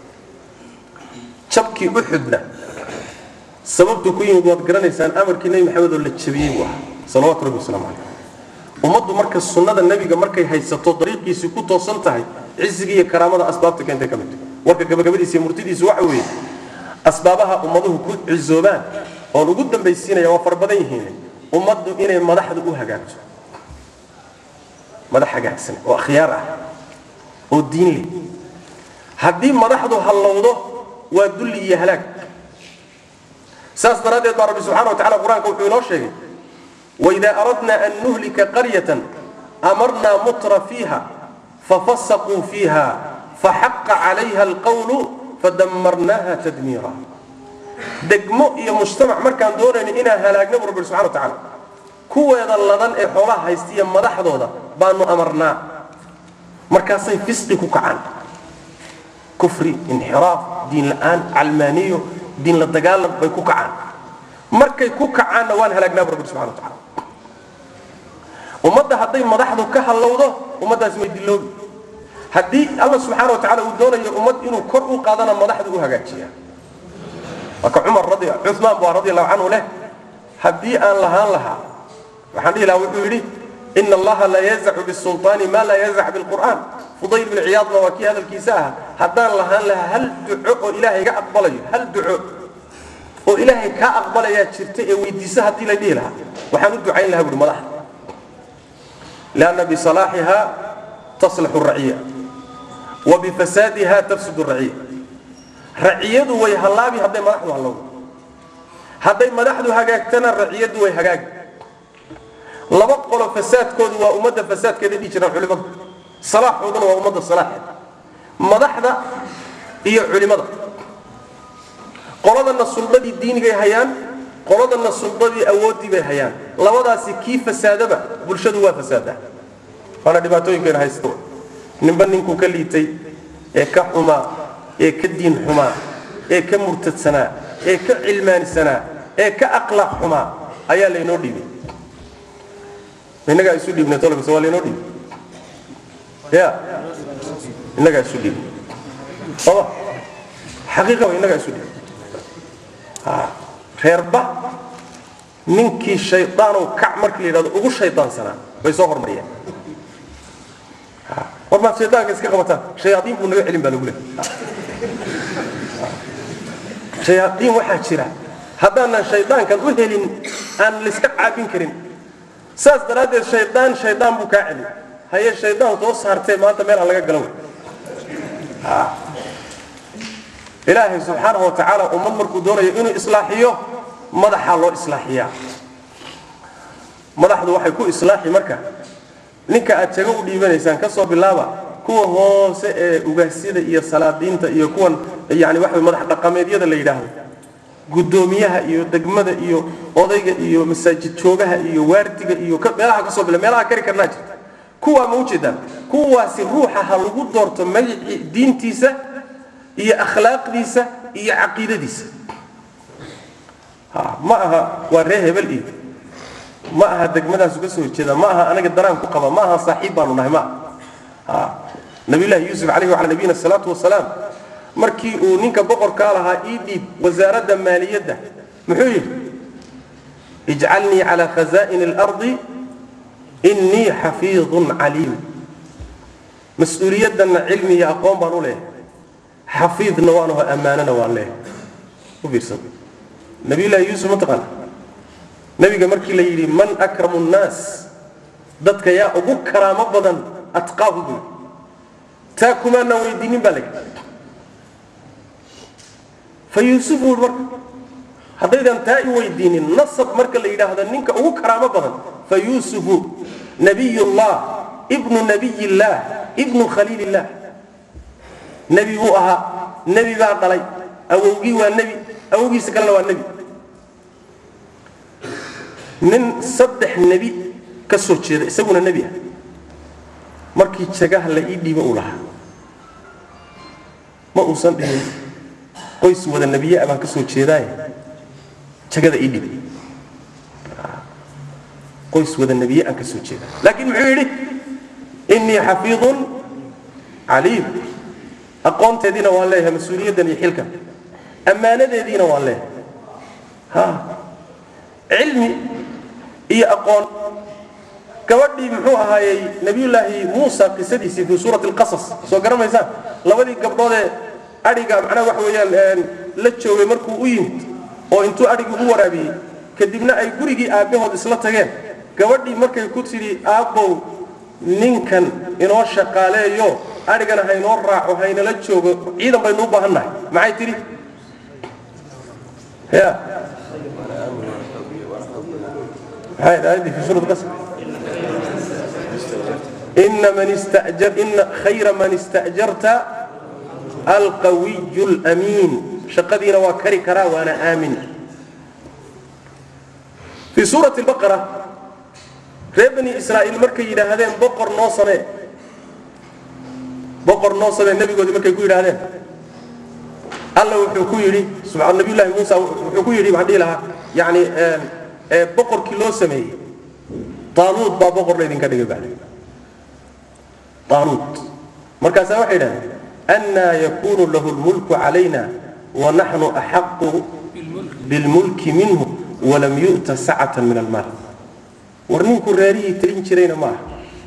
jabkii uxudna sababtuu ku yimid waad garanaysaan amarkii nebi maxamed oo la jabiyey buu ahaa salawaatu rabbi wasalaamu calayh ummaddu marka sunnada nebiga markay haysato dariiqiisii ku toosan tahay cisiga iyo karaamada asbaabta keentay ka mid tahay warka gabagabadiisa iyo murtidiisu waxa weeye asbaabaha ummaduhu ku cizoobaan oon ugu dambaysiinaya waa fara badan yihiin ummaddu inay madaxda u hagaagto madax hagaagsan oo akhyaar ah oo diin leh haddii madaxdu hallowdo waa dulli iyo halaag saas daraaddeed baa rabbi subxana wa tacala qur-aanka wuxuu inoo sheegay waidaa aradna an nuhlika qaryatan amarnaa mutra fiiha fafasaquu fiiha faxaqa calayha alqawlu fadamarnaaha tadmiira degmo iyo mujtamac markaan doonayno inaan halaagna bu rabbi subxana wa tacaala kuweeda ladan ee xoolaha haystiya madaxdooda baanu amarnaa markaasay fisqi ku kacaan kufri inxiraaf diin la'aan calmaaniyo diin la dagaalan bay ku kacaan markay ku kacaanna waan halaagnaa bu rabbi subxana wa tacala ummadda hadday madaxdu ka hallowdo ummaddaasi way diloobi haddii alla subxaana wa tacala uu doonayo ummad inuu kor u qaadana madaxdu u hagaajiya marka cumar radi cumaan baa radi allahu canhu leh haddii aan lahaan lahaa waxaan dhihi lahaa wuxuu yidhi ina allaha la yazacu bisulطaani ma laa yazac bilqur'aan fudayl bin ciyaadna waa kii hadalkiisa ahaa haddaan lahaan lahaa hal duco oo ilaahay ga aqbalayo hal duco oo ilaahay kaa aqbalayaa jirta ee weydiisa haddii la dhihi lahaa waxaan u ducayn lahaa buhi madaxda lianna bisalaaxiha taslaxu raciya wa bifasaadiha tafsud raciya raciyadu way hallaabi hadday madaxdu hallowdo hadday madaxdu hagaagtana raciyadu way hagaagi laba qolo fasaadkoodu waa ummadda fasaadkeeda dhihi jiraan culimadu salaaxooduna waa ummadda salaaxeeda madaxda iyo culimada qoladana suldadii diinigay hayaan qoladana suldadii awooddii bay hayaan labadaasi kii fasaadaba bulshadu waa fasaadaa waana dhibaatooyinkeena haysto ninba ninkuu ka liitay ee ka xumaa ee ka diin xumaa ee ka murtadsanaa ee ka cilmaanisanaa ee ka akhlaaq xumaa ayaa laynoo dhiibay innagaa isu dhiibnay tolbis waa laynoo dhiibay ya innagaa isu dhiibnay sooma xaqiiqa wa innagaa isu dhiibnay reerba ninkii shaydaanow kac markii la yidhahdo ugu shaydaansanaa bay soo hormariyeen war maad shaydaanka iska qabataan shayaadiin buu naga celin baa lagu leehay shayaadiin waxaa jira haddaanan shaydaankan u helin aan layska caabin karin saas daraaddeed shaydaan shaydaan buu kaa celin haye shaydaan soo saartee maanta meel aan laga galan wey ilaahay subxaanahu wa tacaala ummad markuu doonayo inuu islaaxiyo madaxaa loo islaaxiyaa madaxdu waxay ku islaaxi marka ninka aad jago u dhiibanaysaan ka soo bilaaba kuwa hoose ee ugaasyada iyo salaadiinta iyo kuwan yani waxa madax dhaqameedyada la yidhaahdo guddoomiyaha iyo degmada iyo odayga iyo masaajid joogaha iyo waardiga iyo ka- meelaha kasoo bila meelaha kari karnaa jirta kuwaa ma ujeedaan kuwaasi ruuxa ha lagu doorto magacii diintiisa iyo akhlaaqdiisa iyo caqiidadiisa ha ma aha waa ree hebel iyo ma aha degmadaas uga soo horjeeda ma aha anaga daraan ku qaba ma aha saaxiib baanu nahay ma aha ha nabiyullaahi yuusuf calayhi wacala nabiyina salaatu wasalaam markii uu ninka boqorkaa lahaa ii dhiib wasaaradda maaliyadda muxuu yidhi ijcalnii calaa khazaa'ini alardi innii xafiidun caliim mas-uuliyaddanna cilmi iyo aqoon baan u leeyahay xafiidna waan aho ammaanana waan leeyahay u fiirsan nabiyullaahi yuusuf ma taqaana nabiga markii la yidhi man akramu nnaas dadka yaa ugu karaamo badan atqaahu buu taa kumaanaan weydiinin baa layihi fa yuusuf buu marka haddaydan taa i weydiinin nasab marka la yidhaahdo ninka ugu karaamo badan fa yuusufu nabiyullah ibnu nabiyillah ibnu khaliilillah nebi buu ahaa nebi baa dhalay awowgii waa nebi awowgiisa kalena waa nebi nin saddex nebi ka soo jeeda isaguna nebi ah markii jagaha la ii dhiibo uu lahaa ma uusan dhihin qoys wada nebiye ah baan ka soo jeedaaye jagada ii dhiib qoys wada nebiye aan ka soo jeeda laakiin muxuu yidhi innii xafiidun caliim aqoonteediina waan leeyahay mas-uuliyaddan iyo xilkan ammaanadeediina waan leeyahay ha cilmi iyo aqoon gabadhii muxuu ahaayey nabiyullaahi muusa qisadiisii fii suurati alqasas soo garanaysaan labadii gabdhoodee adhiga macnaha waxa weeyaan la joogay markuu u yimid oo intuu adhigii u waraabiyey kadibna ay gurigii aabbahood isla tageen gabadhii markay ku tidhi aabbow ninkan inoo shaqaaleeyo adhigana haynoo raaco haynala joogo ciidan baynu u baahan nahay maxay tidhi ya maxay aayadii fi suurat qasr ina man istajar ina khayra man istajarta alqawiyu lamiin shaqadiina waa kari karaa waana aamin fii suurati baqara reer bani israa'iil markay yidhaahdeen boqor noo samee boqor noo samee nebigoodii markay ku yidhaahdeen alla wuxuu ku yidhi subxaan nabiyullaahi muusa wuxuu ku yidhi maxaan dhihi lahaa yacni ee boqorkii loo sameeyey taanuud baa boqor laydinka dhigay baa taanuud markaasaa waxay yidhahdeen annaa yakunu lahu lmulku calayna wanaxnu axaqu bilmulki minhu walam yu'ta sacatan min almaal war ninku reerihii talin jirayna ma aha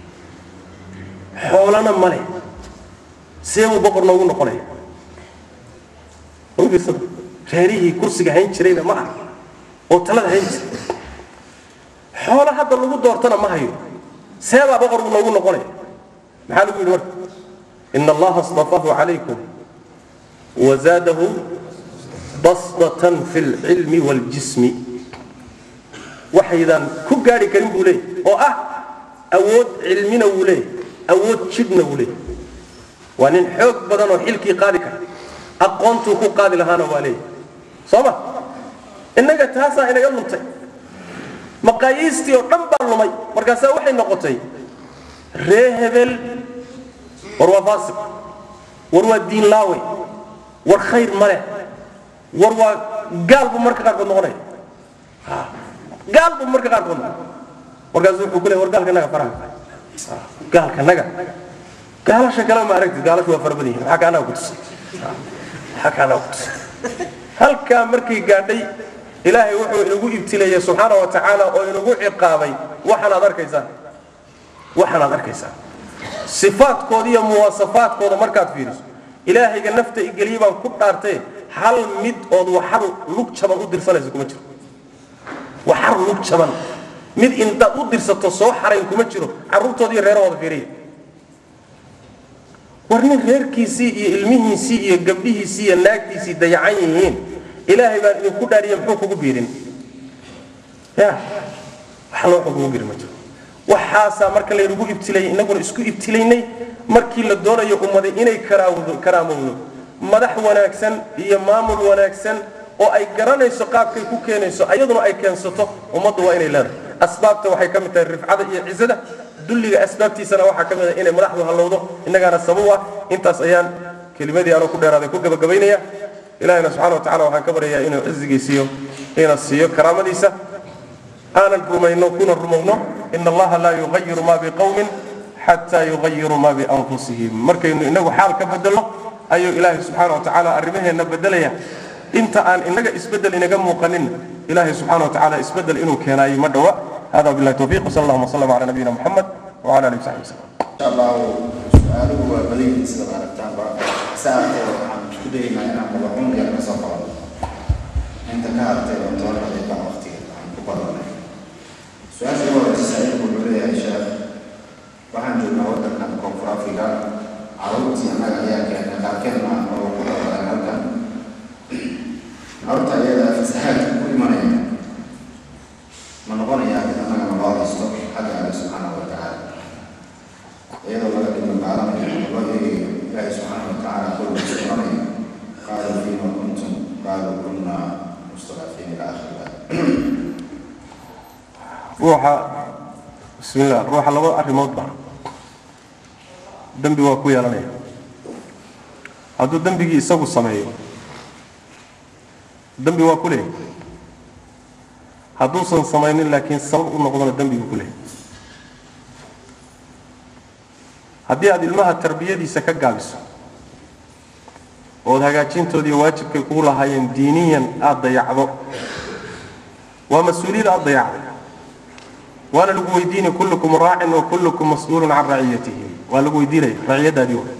xoolana ma leh see buu boqor noogu noqonaya fiirsada reerihii kursiga hayn jirayna ma aha oo talada hayn jiray xoolo hadda lagu doortana ma hayo seebaa boqor buu noogu noqonaya maxaa lagu yidhi marka ina allaha اصطafaahu calaykum wazaadahu basdatan fi اlcilmi wاljismi waxaydan ku gaari karin buu leeyahy oo ah awood cilmina wuu leeyahy awood jidhna wuu leeyahy waa nin xoog badan oo xilkii qaadi kara aqoontuu ku qaadi lahaana waa leeyahy soo ma innaga taasaa inaga luntay maqaayiistii oo dhan baa lumay markaasaa waxay noqotay ree hebel war waa faasiq war waa diin laawe war khayr ma leh war waa gaal buu marka qaarkood noqonaya gaal buu marka qaarkood noqonaya markaasu wuxuu ku leey war gaalka naga faraha gaalka naga gaalasha kale ma aragtid gaalashu waa fara badan yihin maxaa kaanaga ku tusay maxaa kaanaga ku tusay halkaa markay gaadhay ilaahay wuxuu inagu ibtileeyey subxaana wa tacaala oo inagu ciqaabay waxaan aad arkaysaan waxaan aad arkaysaan sifaadkooda iyo muwaasafaadkooda markaad fiiriso ilaahayga nafta igeliye baan ku dhaartee hal mid ood waxar lug jaban u dirsanayso kuma jiro waxar lug jaban mid intaad u dirsato soo xarayn kuma jiro carruurtooda iyo reerahooda fiiriya war nin reerkiisii iyo ilmihiisii iyo gabdhihiisii iyo naagtiisii dayacan yihiin ilaahay baan idinku dhaariye muxuu kugu biirin ya wax loo kugu biirin ma jiro waxaasaa marka laynagu ibtilayay innaguna isku ibtilaynay markii la doonayo ummaday inay karaawdo karaamowdo madax wanaagsan iyo maamul wanaagsan oo ay garanayso qaabkay ku keenayso ayaduna ay keensato ummaddu waa inay leedahay asbaabta waxay ka mid tahay rifcada iyo cizada dulliga asbaabtiisana waxaa ka mid ah inay madaxdu hallowdo innagaana sabab ah intaas ayaan kelimadii anoo ku dheeraaday ku gabagabaynaya ilahina subxana wa tacala waxaan ka baryayaa inuu cizigiisiiyo ina siiyo karaamadiisa aanan rumayno kuna rumowno ina allaha laa yugayiru ma biqowmin xataa yugayiru ma bianfusihim markaynu inagu xaal ka bedelno ayuu ilaahay subxaana wa tacaala arrimaheenna bedelaya inta aan inaga isbedel inaga muuqanin ilaahay subxaana wa tacaala isbedel inuu keenaayo ma dhowa hada billahi tawfiq wsal allahuma wslam ala nabiyina muxamed wala alihi wasaxbi wasallam insha allahu su-aaluhu waa badan yihiin sidaad aragtaanba saartee waxaan isku dayaynaa inaan madaxun yar ka soo qabano inta ka hartay oo toban daqiiqa waqtiga aan ku badanay su-aasha ugu horeysa saaxiibku wuxuu leeyahay sheekh waxaan joognaa waddankan koonfur afriga carruurtii annaga ayaa keenay qaarkeedna oo ku dhaqaleen halkan carruurta iyada fasahaadka ku imanaya ma noqonayaa mid annagana loo haysto xagga alle subxaanahu wa tacaala iyadoo laga dhigno gaalanayo loo eegayo ilaahay subxaanahu wa tacaala qowlkiisa oranaya qaaluu fiima kuntum qaaluu kunna mustadafiin ila akhiri ruuxa bismillah ruuxa laba arrimoodba dembi waa ku yeelanaya hadduu dembigii isagu sameeyo dembi waa ku leeyahy hadduusan samaynin laakiin sabab u noqdona dembiguu ku leeyahy haddii aada ilmaha tarbiyadiisa ka gaabiso ood hagaajintoodii waajibkay kugu lahaayeen diiniyan aada dayacdo waa mas-uuliyad aada dayacday waana lagu weydiinaya kullukum raacin wa kullukum mas-uulun can raciyatihi waa lagu weydiinaya raciyadaadii wa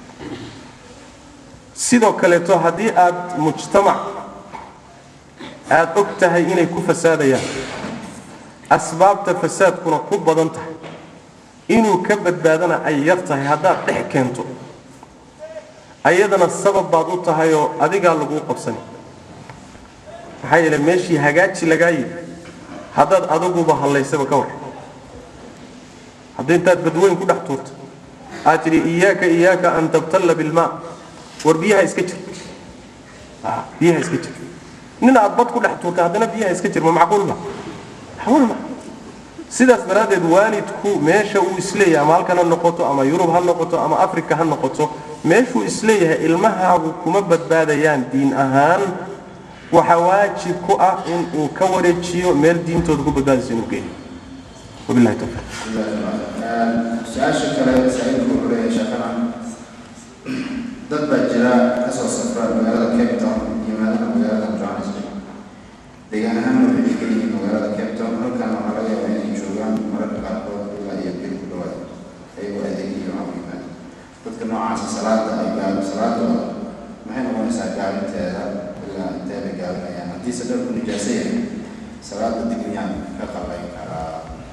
sidoo kaleeto haddii aada mujtamac aada og tahay inay ku fasaadayaan asbaabta fasaadkuna ku badan tahay inuu ka badbaadana ay yar tahay haddaad dhex keento ayadana sabab baad u tahay oo adigaa laguu qabsani maxaa yeele meeshii hagaaji lagaa yidhi haddaad adiguba hallaysaba ka war haddii intaad badweyn ku dhex tuurto aad tidhi iyaaka iyaaka an tabtalla bilmaa war biyaha iska jir biyaha iska jir nin aad bad ku dhex tuurta haddana biyaha iska jir ma macquulba macquul ma sidaas daraaddeed waalidku meesha uu isleeyahay ama halkan ha noqoto ama yurub ha noqoto ama africa ha noqoto meeshuu isleeyahay ilmahaagu kuma badbaadayaan diin ahaan waxaa waajib ku ah in uu ka wareejiyo meel diintooda ku badbaadayso inuu geeyo wabillahi tawfiiq su-aasha kale saaxiibku wuxuu leeyahay sheekana dad baa jira kasoo safra magaalada cape town yimaadana magaalada johannesburg deegaan ahaanna waxay degan yihiin magaalada cape town halkan waxaa laga yaabaa inay joogaan mararka qaarkood ilaa iyo bil ku dhawaad ayagoo adeegiyo aan yimaad dadka noocaasa salaada ay gaalo salaadooda maxay noqonaysaa gaalinteeda ilaa intee bay gaalinayaan haddiise dharku nijaaso yahay salaada digriyaan ka qabayn karaa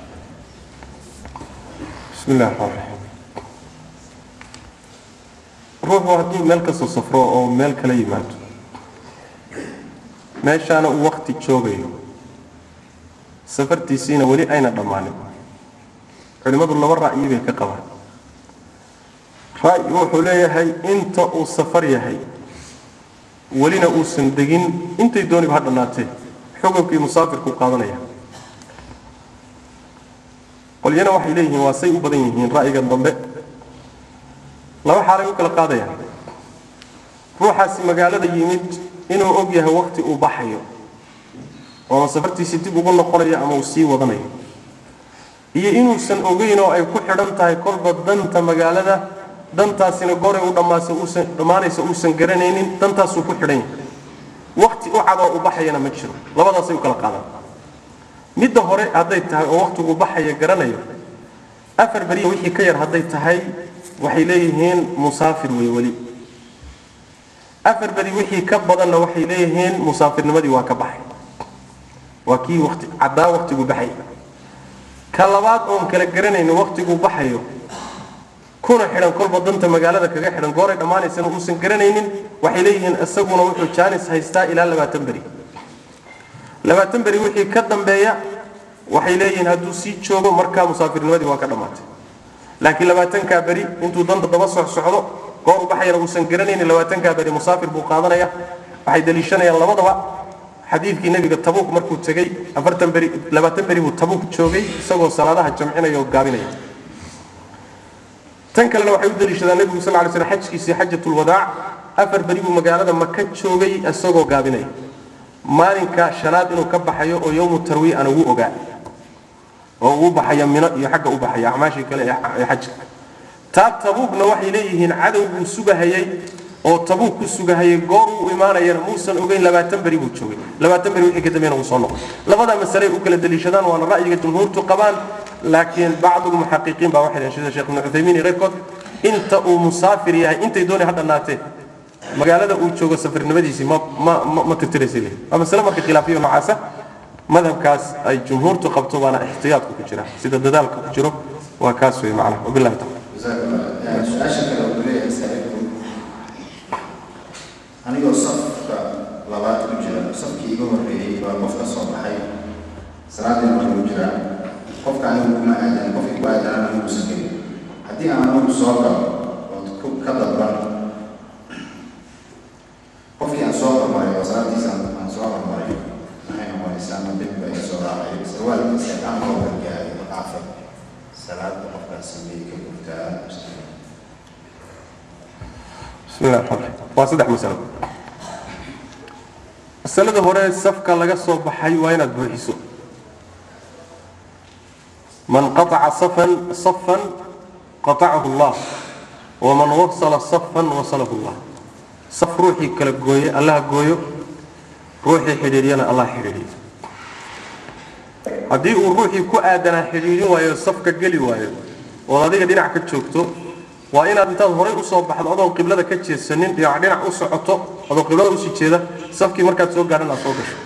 bismi illahi raxmaan raxiim ruuxu hadduu meel kasoo safro oo meel kala yimaado meeshaana uu wakti joogayo safartiisiina weli ayna dhammaanin culimmadu laba ra'yi bay ka qabaan ra'yi wuxuu leeyahay inta uu safar yahay welina uusan degin intay dooniba ha dhannaatee xukunkii musaafirku qaadanaya qolyana waxay leeyihiin waa say u badan yihiin ra'yiga dambe laba xaalay u kala qaadayaan ruuxaasi magaalada yimid inuu og yahay wakti uu baxayo oo safartiisii dib ugu noqonayo ama uu sii wadanayo iyo inuusan ogeyn oo ay ku xidhan tahay kolba danta magaalada dantaasina goray u dhammaasa uusan dhammaanaysa uusan garanaynin dantaasuu ku xidhan yahay wakti u cadoo u baxayana ma jiro labadaasay u kala qaadaan midda hore hadday tahay oo waktigu baxaya garanayo afar beriya wixii ka yar hadday tahay waxay leeyihiin musaafir wey weli afar beri wixii ka badanna waxay leeyihiin musaafirnimadii waa ka baxay waa kii wati caddaa waktigu baxay ka labaad oon kala garanaynin waktigu baxayo kuna xidhan kolba danta magaalada kaga xidhan gooray dhammaanaysana uusan garanaynin waxay leeyihiin isaguna wuxuu jaanis haystaa ilaa labaatan beri labaatan beri wixii ka dambeeya waxay leeyihiin hadduu sii joogo markaa musaafirnimadii waa ka dhammaatay laakiin labaatankaa beri intuu danta daba soc socdo goor u baxayana uusan garanaynin labaatankaa beri musaafir buu qaadanaya waxay daliishanayaan labadaba xadiidkii nebiga tabuuk markuu tegey afartan beri labaatan beri buu tabuuk joogay isagoo salaadaha jamcinaya oo gaabinaya tan kalena waxay u daliishadaan nebigu sal lay slam xajkiisii xajatulwadaac afar beri buu magaalada maka joogay isagoo gaabinaya maalinka shanaad inuu ka baxayo oo yowmu tarwiy ana wuu ogaa oo uu baxaya mino iyo xagga u baxaya acmaashii kale ee xajka taa tabuukna waxay leeyihiin cadowguu sugahayay oo tabuuk ku sugahayay goor uu imaanayana muusan ogeyn labaatan beri buu joogay labaatan beri wixii ka dambeena uu soo noqday labada masale u kala daliishadaan waana ra'yiga jumhuurtu qabaan laakiin bacdu lmuxaqiqiin baa waxay dhaheen sida sheekh ibnu cuthaymiin iyo keyrkood inta uu musaafir yahay intay doonay ha dhannaatee magaalada uu joogo safarnimadiisii ma ma ma ma tirtiraysa leeyihin waa masale marka khilaafiyo noocaasa madhabkaas ay jumhuurtu qabto baana ixtiyaadku ku jira sida dadaalka ku jiro waa kaas wey macnaha wabillahi tacala جزاك الله su-aasha kale uu leeyahay saaxiibku anigoo safka labaad ku jira safkii iga horreeyey baa qof ka soo baxay salaadii marka u jiraa qofka anigu kuma aadan qofkii ku aadanana muusan gelin haddii aan anigu soo galo ood ku ka dalban qofkii aan soo hormaray oo salaadiisa aan soo hormaray maxay noqonaysaa ama dembi baa iga soo raacay sarwaalkiisa aan loo gargaaray dhaafay salaada qofkaas sameeyey ka gurtaa bismi llahi raxmaan raxiim waa saddex masalo masalada hore safka laga soo baxay waa inaad buuxiso man qataca safan safan qatacahu allah waman wasala safan wasalahu allah saf ruuxii kala gooye allaha gooyo ruuxii xidhiidhiyana allah xidhiidhiyo haddii uu ruuxii ku aadanaa xidhiidhin waayo safka geli waayo ood adiga dhinac ka joogto waa inaad intaad horay usoo baxdo adoon qiblada ka jeedsanin dhinac dhinac u socoto adoo qiblada usii jeeda safkii markaad soo gaadhan aad soo gasho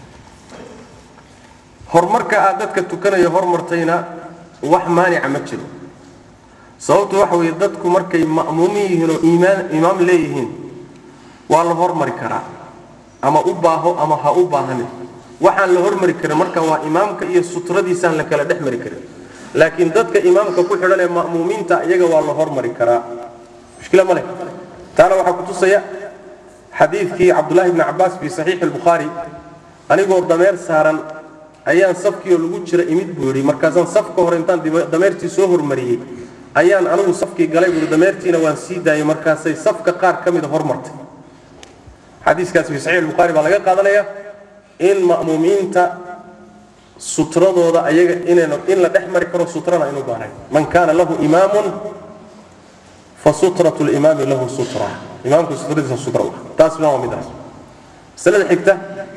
horumarka aad dadka tukanaya hormartayna wax maanica ma jiro sababtu waxa weeye dadku markay ma'muumin yihiin oo iimaan imaam leeyihiin waa la hormari karaa ama u baaho ama ha u baahanin waxaan la hormari karin marka waa imaamka iyo sutradiisaan la kala dhex mari karin laakiin dadka imaamka ku xidhan ee ma'muumiinta iyaga waa la hormari karaa mushkila ma leh taana waxaa kutusaya xadiidkii cabdullaahi bni cabbaas fii saxiixi albukhaari anigoo dameer saaran ayaan safkiioo lagu jira imid buu yidhi markaasaan safka hore intaan dib- dameertii soo hormariyey ayaan anigu safkii galay buuhi dameertiina waan sii daayay markaasay safka qaar ka mida hormartay xadiiskaas fii saxiix albukhaari baa laga qaadanaya in ma'muumiinta sutradooda ayaga inaynu in la dhex mari karo sutrana aynu baarayn man kaana lahu imaamun fa sutratu limaami lahu sutra imaamku sutradiisa sutra u ah taasna waa midaas masalada xigta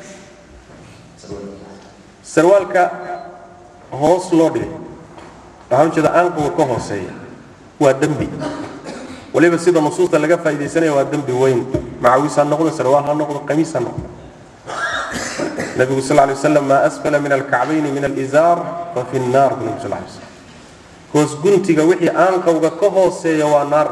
sarwaalka hoos loo dhigay waxaan ujeeda aanquga ka hooseeya waa dembi waliba sida nusuusta laga faaidaysanaya waa dembi weyn macawiis ha noqdo sarwaal ha noqdo qamiis ha noqdo nabigu sal lay waslam maa asfala min alkacbayni min alizaar fa fi nnaar bu nabi sal lay slam hoos guntiga wixii aanqawga ka hooseeya waa naar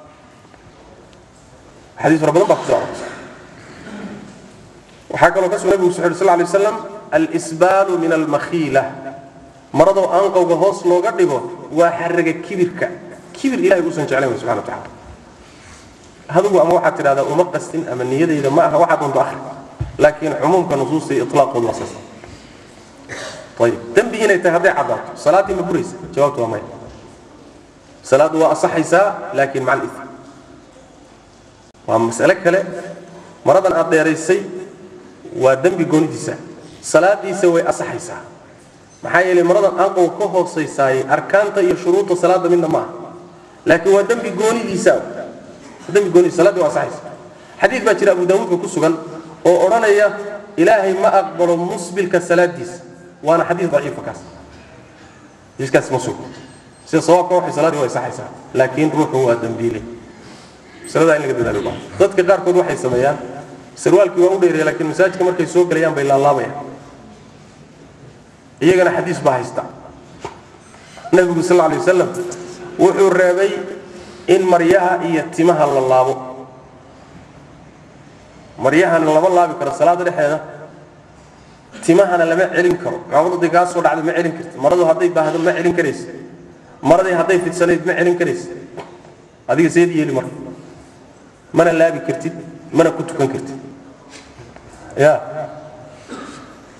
xadiis fara badan baa ku soo arortay waxaa kaloo ka sugan nabigu wuxu sal lay waslam alsbaalu min almakhiila maradoo aanqawga hoos looga dhigo waa xaraga kibirka kibir ilahay uusan jeclayn wey subxana wa tacala adigu ama waxaad tidhahdaa uma qastin ama niyadayda ma aha waxaad unto akhri laakiin cumuumka nusuusta iyo ilaaqoodu waa saas ayib dembi inay tahay hadday caddaato salaaddii ma buraysa jawaabtu waa maya salaaddu waa asaxaysaa laakiin maca alif waa mas'ale kale maradan aad dheeraysay waa dembi goonidiisa salaadiisa way asaxaysaa maxaa yeelay maradan aanqow ka hoosaysaayey arkaanta iyo shuruudda salaadda midna ma aha laakiin waa dembi goonidiisa dembi goonidiisa salaaddii waa asaxaysa xadiid baa jira abu daawuudka ku sugan oo odhanaya ilaahay ma aqbalo musbilka salaadiisa waana xadiis daciifa kaas xadiiskaas ma sugo sida sawaabka waxay salaaddii waa asaxaysaa laakiin ruuxu waa dembiile masaladaa in laga dadaalo baa dadka qaarkood waxay sameeyaan sarwaalkii waa u dheereeya laakiin masaajidka markay soo gelayaan bay laalaabayaan iyagana xadiis baa haysta nabigu sal alay wasalam wuxuu reebay in maryaha iyo timaha la laabo maryahana lama laabi karo salaada dhexeeda timahana lama celin karo cawradii kaa soo dhacda ma celin karti maradu hadday baahdo ma celin karaysa maradii hadday fidsanayd ma celin karaysa adiga seed yeeli marka mana laabi kartid mana ku tukan kartid ya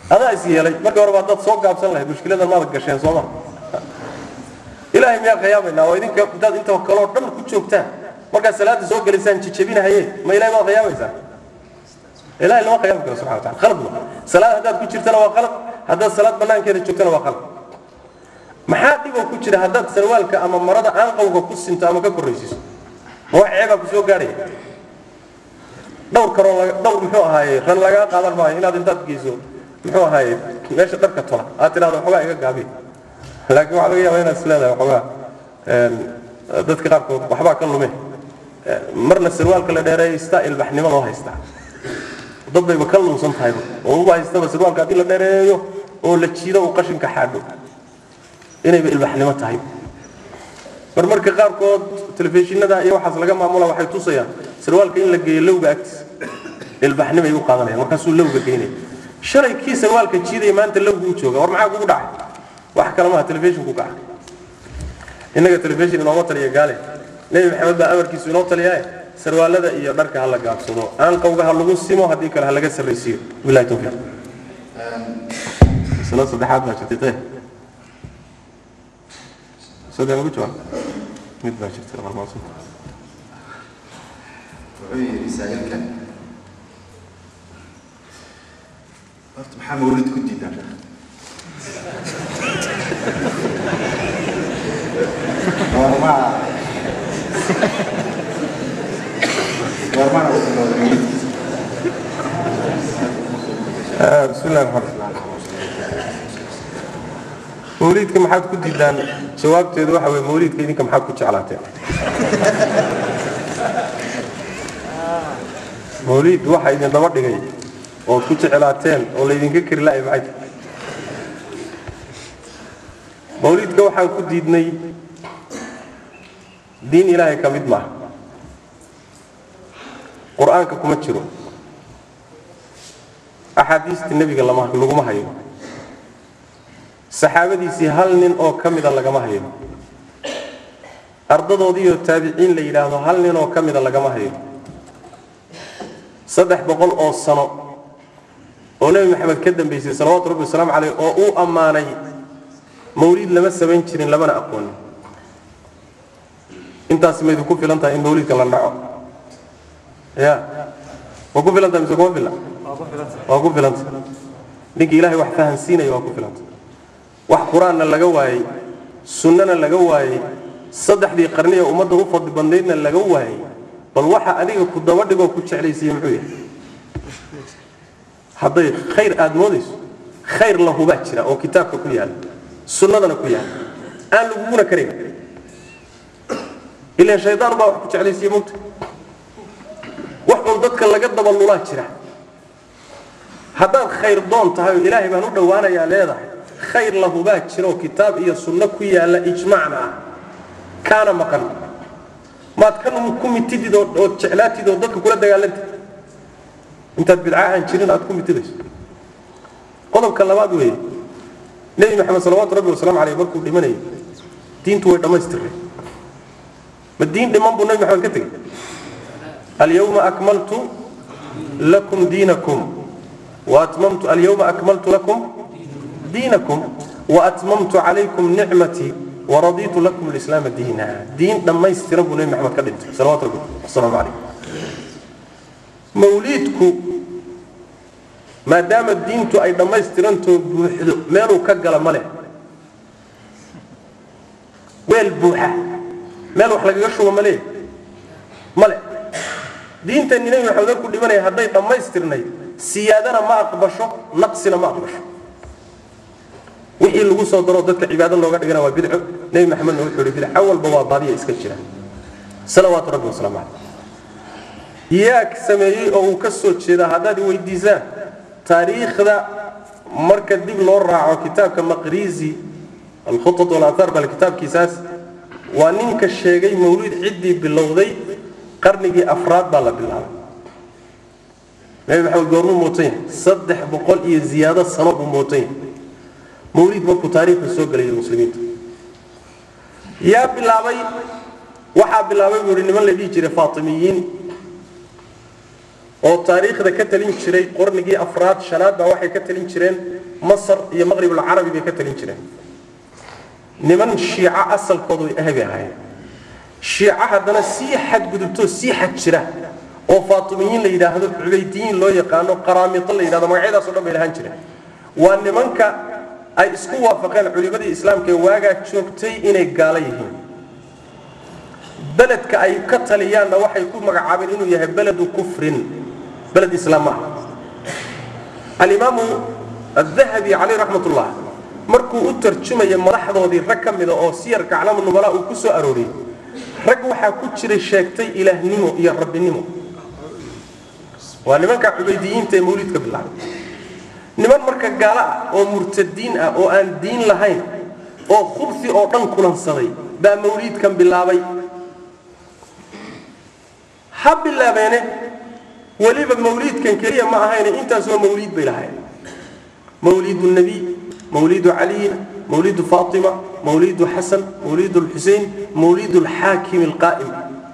adaa is yeelay markii horeba haddaad soo gaabsan lahayd mushkiladan maada gasheen soo ma ilaahay miyaa khiyaabaynaa oo idinka intaad inta kaloo dhan ku joogtaan markaad salaada soo gelaysaan jijabinahaye ma ilahay maad khiyaabaysaa ilahay lama khiyaami karo subxana wataala khalad ma salaad haddaad ku jirtana waa khalad haddaad salaad banaankeeda joogtana waa khalad maxaa dhiboo ku jira haddaad sarwaalka ama marada aanqawga ku sinto ama ka korraysiiso ma wax ceebaa ku soo gaadhaya dhowr karoo laga dhowr muxuu ahaaye ran lagaa qaadan maayo inaad intaad geyso muxuu ahaaye meesha dharka tola aad tidhahdo waxoogaa iga gaabi laakiin waxaa laga yaabaa inaad is leedahay waxoogaa dadka qaarkood waxbaa ka lume marna sarwaalka la dheereeyo istaa ilbaxnimo loo haystaa dad bayba ka lunsan tahayba oo uba haystaba sarwaalka haddii la dheereeyo oo la jiido uu qashinka xaadho inayba ilbaxnimo tahay mar marka qaarkood telefishinada iyo waxaas laga maamula waxay tusayaan sarwaalka in la geeyo lowga agtiisa ilbaxnimo ay u qaadanayaan markaasuu lowga geynaya shalay kii sarwaalka jiidaya maanta lowgu u jooga war maxaa kugu dhacay wax kale maaha telefishinku kaca innaga telefishin inooma taliya gaale nebi maxamed baa amarkiisu inoo taliyaaye sarwaalada iyo dharka ha la gaabsado aanqawga ha lagu simo haddii kale ha laga sarraysiiyo bilahi tawfiiq sanad saddexaad baa jirtay saddex ugu jawaab mid baa jirtay marmaadsan wuxuu yidhi saa'ilkan horta maxaa mawlid ku diidan goormaa goormaana u bilowday mawlidkiisa bismi illahi raxmaan mawliidka maxaad ku diidaan jawaabteedu waxa weye mawliidka idinka maxaad ku jeclaateen mawliid waxa idin daba dhigay oo ku jeclaateen oo laydinka kari la'ay maxay tahay mawliidka waxaan ku diidnay diin ilaahay ka mid maaha qur-aanka kuma jiro axaadiistii nebiga lama laguma hayo saxaabadiisii hal nin oo ka mida lagama hayo ardadoodiioo taabiciin la yidhaahdo hal nin oo ka mida lagama hayo saddex boqol oo sano oo nebi maxamed ka dambaysay salawaatu rabbi wasalaamu caleyh oo uu ammaanay mawliid lama samayn jirin lamana aqoonin intaasi ma idinku filan tahay in mawliidka la dhaco ya waa ku filan tahay mise kuma fila waa ku filanta ninkii ilaahay wax fahansiinaya waa ku filanta wax qur-aanna laga waayey sunnana laga waayey saddexdii qarni ee ummadda u fadli badnaydna laga waayey bal waxa adiga ku daba dhigoo ku jeclaysiiye muxuu yahay hadday khayr aada moodayso khayr lahubaa jira oo kitaabka ku yaala sunnadana ku yaala aan laguguna karayn ilaan shaydaan baa wax ku jeclaysiiye mogta wax uun dadka laga daba lulaa jira haddaad khayr doon tahay oo ilaahay baan u dhowaanayaa leedahay khayr lahubaa jiroo kitaab iyo sunno ku yaalla ijmacna ah kaana maqan maad kan ku mitidid oo ood jeclaatid oo dadka kula dagaalantid intaad bidca aan jirin aad ku mitidayso qodobka labaad weeye nebi maxamed salawaatu rabbi wasalaamu caleyh markuu dhimanayay diintu way dhammaystirnay ma diin dhiman buu nebi maxamed ka tegey alyawma akmaltu lakum diinakum وأتممت اليوم أكملت لكم دينكم وأتممت عليكم نعمتي ورضيت لكم الإسلام دينا دين لما يسترب النبي محمد كدنت صلوات ربي السلام عليكم موليدكم ما دام الدين تو أي لما يسترنتو مالو كجل ماله ويل بوحة مالو حلقة يشوى ماله ماله دين تاني نبي محمد كل من يهدي لما يسترني siyaadana ma aqbasho naqsina ma aqbasho wixii lagu soo daro dadka cibaado looga dhigana waa bidco nebi maxamedna wuxuu yidhi bidca walba waa baadiya iska jira salawaatu rabbi wasalaamu caleyh yaa sameeyey oo uu ka soo jeedaa haddaad weydiisaan taariikhda marka dib loo raaco kitaabka maqrizi alkhutat walaathaar bal kitaabkiisaas waa ninka sheegay mawliid ciddii bilowday qarnigii afraad baa la bilaabay nabi maxamed goormuu mootan yahay saddex boqol iyo ziyaado sano buu mootan yahay mawliid markuu taariikhda soo gelayay muslimiinta yaa bilaabay waxaa bilaabay buu yihi niman la dhihi jiray faatimiyiin oo taariikhda ka talin jiray qarnigii afraad shanaad baa waxay ka talin jireen masar iyo maqribulcarabi bay ka talin jireen niman shiico asalkoodu ay ahbay ahaayeen shiico haddana sii xadgudubtoo sii xad jira oo faatimiyiin la yidhaahdo cubaydiyiin loo yaqaano qaraamito la yidhahdo magacyadaas o dhan bay lahaan jireen waa nimanka ay isku waafaqeen culimadii islaamka ee waagaa joogtay inay gaalo yihiin beledka ay ka taliyaanna waxay ku magacaabeen inuu yahay beledu kufrin beled islaam ma ah alimaamu adahabi caleyh raxmat ullah markuu u tarjumaya madaxdoodii rag ka mida oo siyarka aclaamu nubala uu ku soo arooriyey rag waxaa ku jiray sheegtay ilaahnimo iyo rabbinimo waa nimanka cubaydiyiinta ee mawlidka bilaabay niman marka gaalo ah oo murtadiin ah oo aan diin lahayn oo khubsi oo dhan kulansaday baa mawliidkan bilaabay ha bilaabeene weliba mawliidkan keliya ma ahayne intaasoo mawliid bay lahayn mawlidu nabiy mawlidu caliyin mawlidu faatima mawlidu xasan mawlidu lxusein mawlidu lxaakim alqaa'im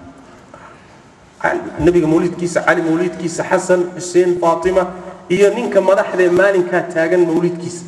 nabiga mawlidkiisa cali mawlidkiisa xasan xuseen faatima iyo ninka madaxdee maalinkaa taagan mawlidkiisa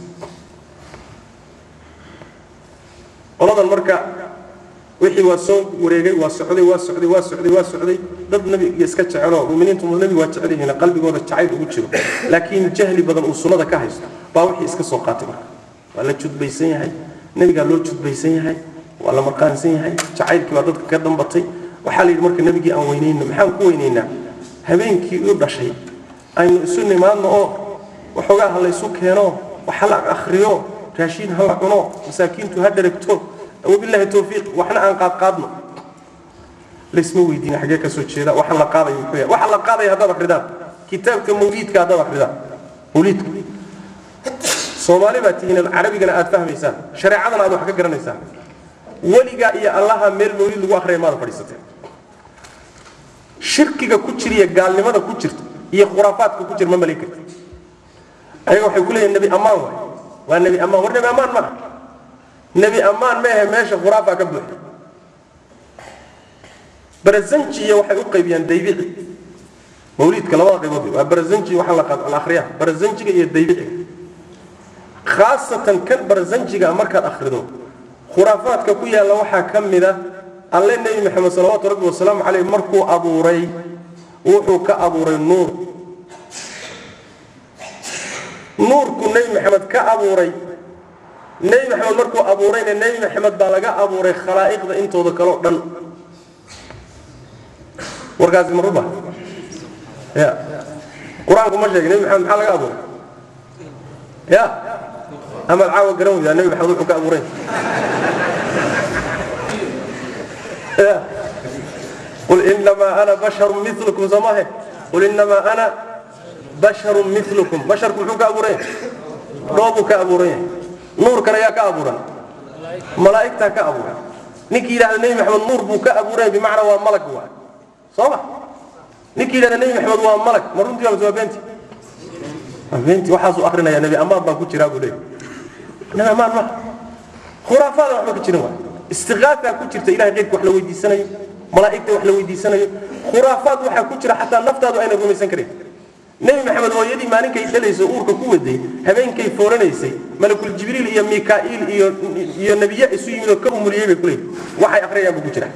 qoladan marka wixii waa soo wareegay waa socday waa socday waa socday waa socday dad nabiga iska jeceloo muminiintu nabiga waa jecel yihiin qalbigooda jacayl ugu jiro laakiin jahli badan uu sunnada ka haysto baa wixii iska soo qaatay marka waa la judbaysan yahay nebigaa loo judbaysan yahay waa la marqaansan yahay jacaylkii baa dadka ka dambatay waxaa la yidhi marka nebigii aan weynayno maxaan ku weynaynaa habeenkii u dhashay aynu isu nimaadno oo waxoogaa ha laysu keeno wax ha la akhriyo raashiin ha la cuno masaakiintu ha dheragto wabilaahi towfiiq waxna aan qaadqaadno laysma weydiina xaggee ka soo jeeda waxaan la qaadayo muxuu yahay waxaan la qaadaya haddaad akhridaan kitaabka mawliidka haddaad akhridaan mawliidka soomaali baa tihiin carabigana aad fahmaysaan shareecadana aad wax ka garanaysaan weligaa iyo allaha meel mawliid lagu akhriyay maada fadhiisateen shirkiga ku jira iyo gaalnimada ku jirta iyo khuraafaadka ku jira ma malayn karti ayaga waxay ku leeyihin nebi ammaan waay waa nebi ammaan war nebi ammaan ma aha nebi ammaan meehe meesha khuraafaa ka buuxda barazanji iyo waxay u qaybiyaan daybici mawliidka labada qaybood waa barazanji waxaa la qaad la akhriyaa barazanjiga iyo daybiciga khaasatan kan barazanjiga markaad akhrido khuraafaadka ku yaalla waxaa ka mid a alle nebi maxamed salawaatu rabbi wasalaamu caleyh markuu abuuray wuxuu ka abuuray nuur nuurku nebi maxamed ka abuuray nebi maxamed markuu abuurayna nebi maxamed baa laga abuuray khalaa'iqda intooda kaleo dhan warkaasi ma ruba ya qur-aanku ma sheegay nebi maxamed maxaa laga abuuray ya amaad caawa garan weydaa nebi maxamed wuxuu ka abuuray ya qul inamaa ana basharun milukum soomahe qul inamaa ana basharun milukum basharku muxuu ka abuuran yahay dhoobuu ka abuuran yahay nuurkan ayaa ka abuuran malaa'igtaa ka abuuran ninkii yidhahda nebi maxamed nuur buu ka abuuran yahay bimacnaa waa malag waa soo ma ninkii yidhahda nebi maxamed waa malag ma runtii waa waa beenti waa beenti waxaasuu akrinaya nebi ammaan baan ku jiraa buu leeyahy nebi ammaan ma khuraafaada waxba ka jirin waa istiqaasaa ku jirta ilahay qeybka wax la weydiisanayo malaa'igta wax la weydiisanayo khuraafaad waxaa ku jira xataa naftaadu ayna rumaysan karin nebi maxamed hooyadii maalinkay dhalayso uurka ku waday habeenkay fooranaysay malakul jibriil iyo mikaa'iil iyo iyo nebiye isu yimid oo ka umuliyey bay kuleeyihin waxay akhriyayaan buu ku jira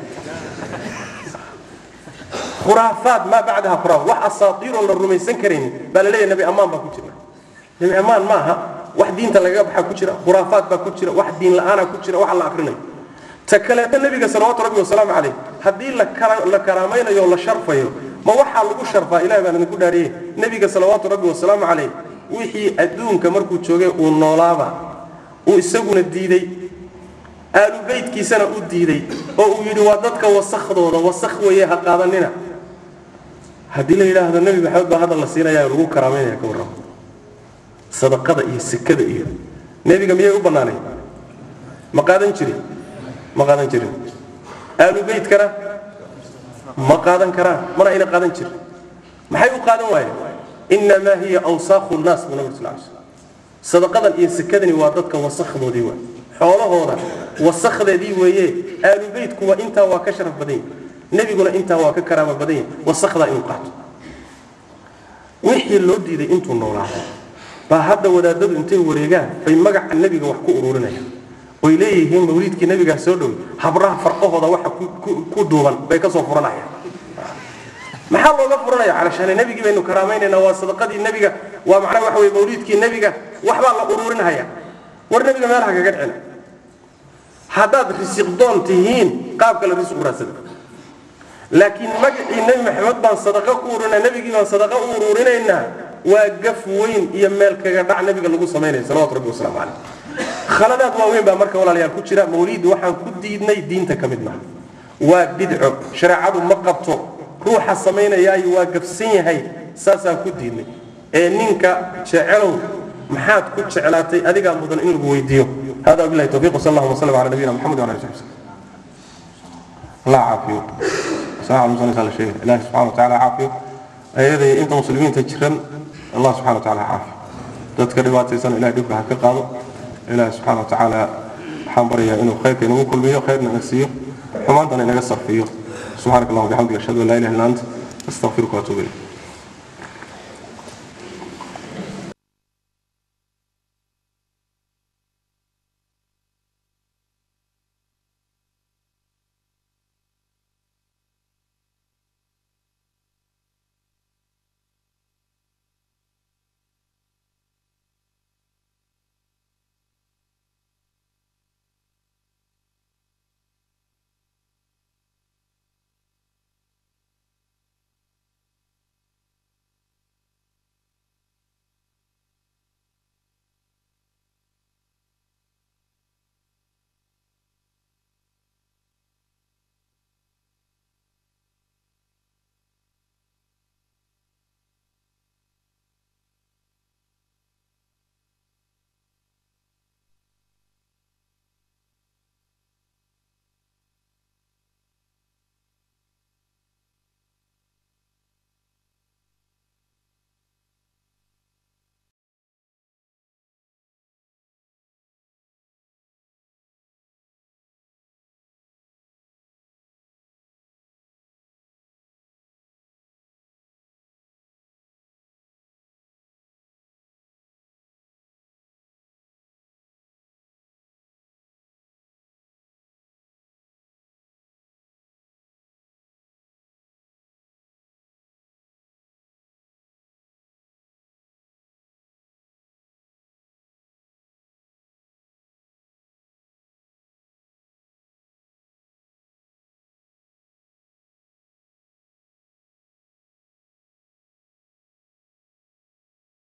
khuraafaad maa bacdaha khuraafaad wax asaatiir oo la rumaysan karaynin baa la leeyahay nebi ammaan baa ku jira nebi ammaan ma aha wax diinta lagaga baxaa ku jira khuraafaad baa ku jira wax diin la'aana ku jira wax la akrinayo ta kaleeto nebiga salawaatu rabbi wasalaamu calayh haddii la karaamaynayo o la sharfayo ma waxaa lagu sharfaa ilahi baan idinku dhaariyey nebiga salawaatu rabbi wasalaamu calayh wixii adduunka markuu joogay uu noolaaba uu isaguna diiday aalu beytkiisana u diiday oo uu yidhi waa dadka wasakhdooda wasakh weeye ha qaadanina haddii la yidhaahdo nebi maxamed baa hadda la siinaya lagu karaamaynaya ka warramo sadaqada iyo sekada iyo nebiga miyay u bannaanay ma qaadan jirin ma qaadan jirin aalu beytkana ma qaadan karaan mana ayna qaadan jirin maxay u qaadan waayeen inamaa hiya awsaakhu nnaas buu nabig sal lay slam sadaqadan iyo sekadani waa dadka wasakdoodii waay xoolahooda wasakdeedii weeye aalu beytkuwa intaa waa ka sharaf badan yahi nebiguna intaa waa ka karaama badan yahi wasakdaa inuu qaato wixii loo diiday intuu noolaado baa hadda wadaadadu intay wareegaan bay magaca nebiga wax ku ururinayaan oy leeyihiin mawliidkii nebigaa soo dhowey habraha farqahooda waxa ku- ku- ku duuban bay ka soo furanayaan maxaa looga furanaya calashaane nebigii baynu karaamaynayna waa sadaqadii nebiga waa macnaha waxa weye mawliidkii nebiga waxbaa la ururinaya war nebiga meelaha kaga dhicina haddaad risiq doon tihiin qaab kale risiq raadsada laakiin magacii nebi maxamed baan sadaqa ku ururinaa nebigii baan sadaqa u ururinaynaa waa gaf weyn iyo meel kaga dhac nebiga lagu samaynaya salawatu rabbi wasalaamu caleyh khaladaad waaweyn baa marka walaalayaal ku jira mawliid waxaan ku diidnay diinta ka mid maaha waa bidco shareecadu ma qabto ruuxa samaynayaayo waa gafsan yahay saasaan ku diidnay ee ninka jecelow maxaad ku jeclaatay adigaa mudan in lagu weydiiyo hada billahi tawfiiq wasal allahuma wasallam cala nabiyina maxamed wala alihi wasaxbi الله عافيه ساعة المصنف على شيء الله سبحانه وتعالى عافيه أيضا أنت مسلمين تجرن الله سبحانه وتعالى عافيه تذكر رواية سنة إلى دبها كقاضي إله سبحانه وتعالى حنبريا إنه خير كأنه كل بيه خير نغسيه وما أنت نغسر فيه سبحانك اللهم وبحمدك أشهد أن لا إله إلا أنت أستغفرك وأتوب إليك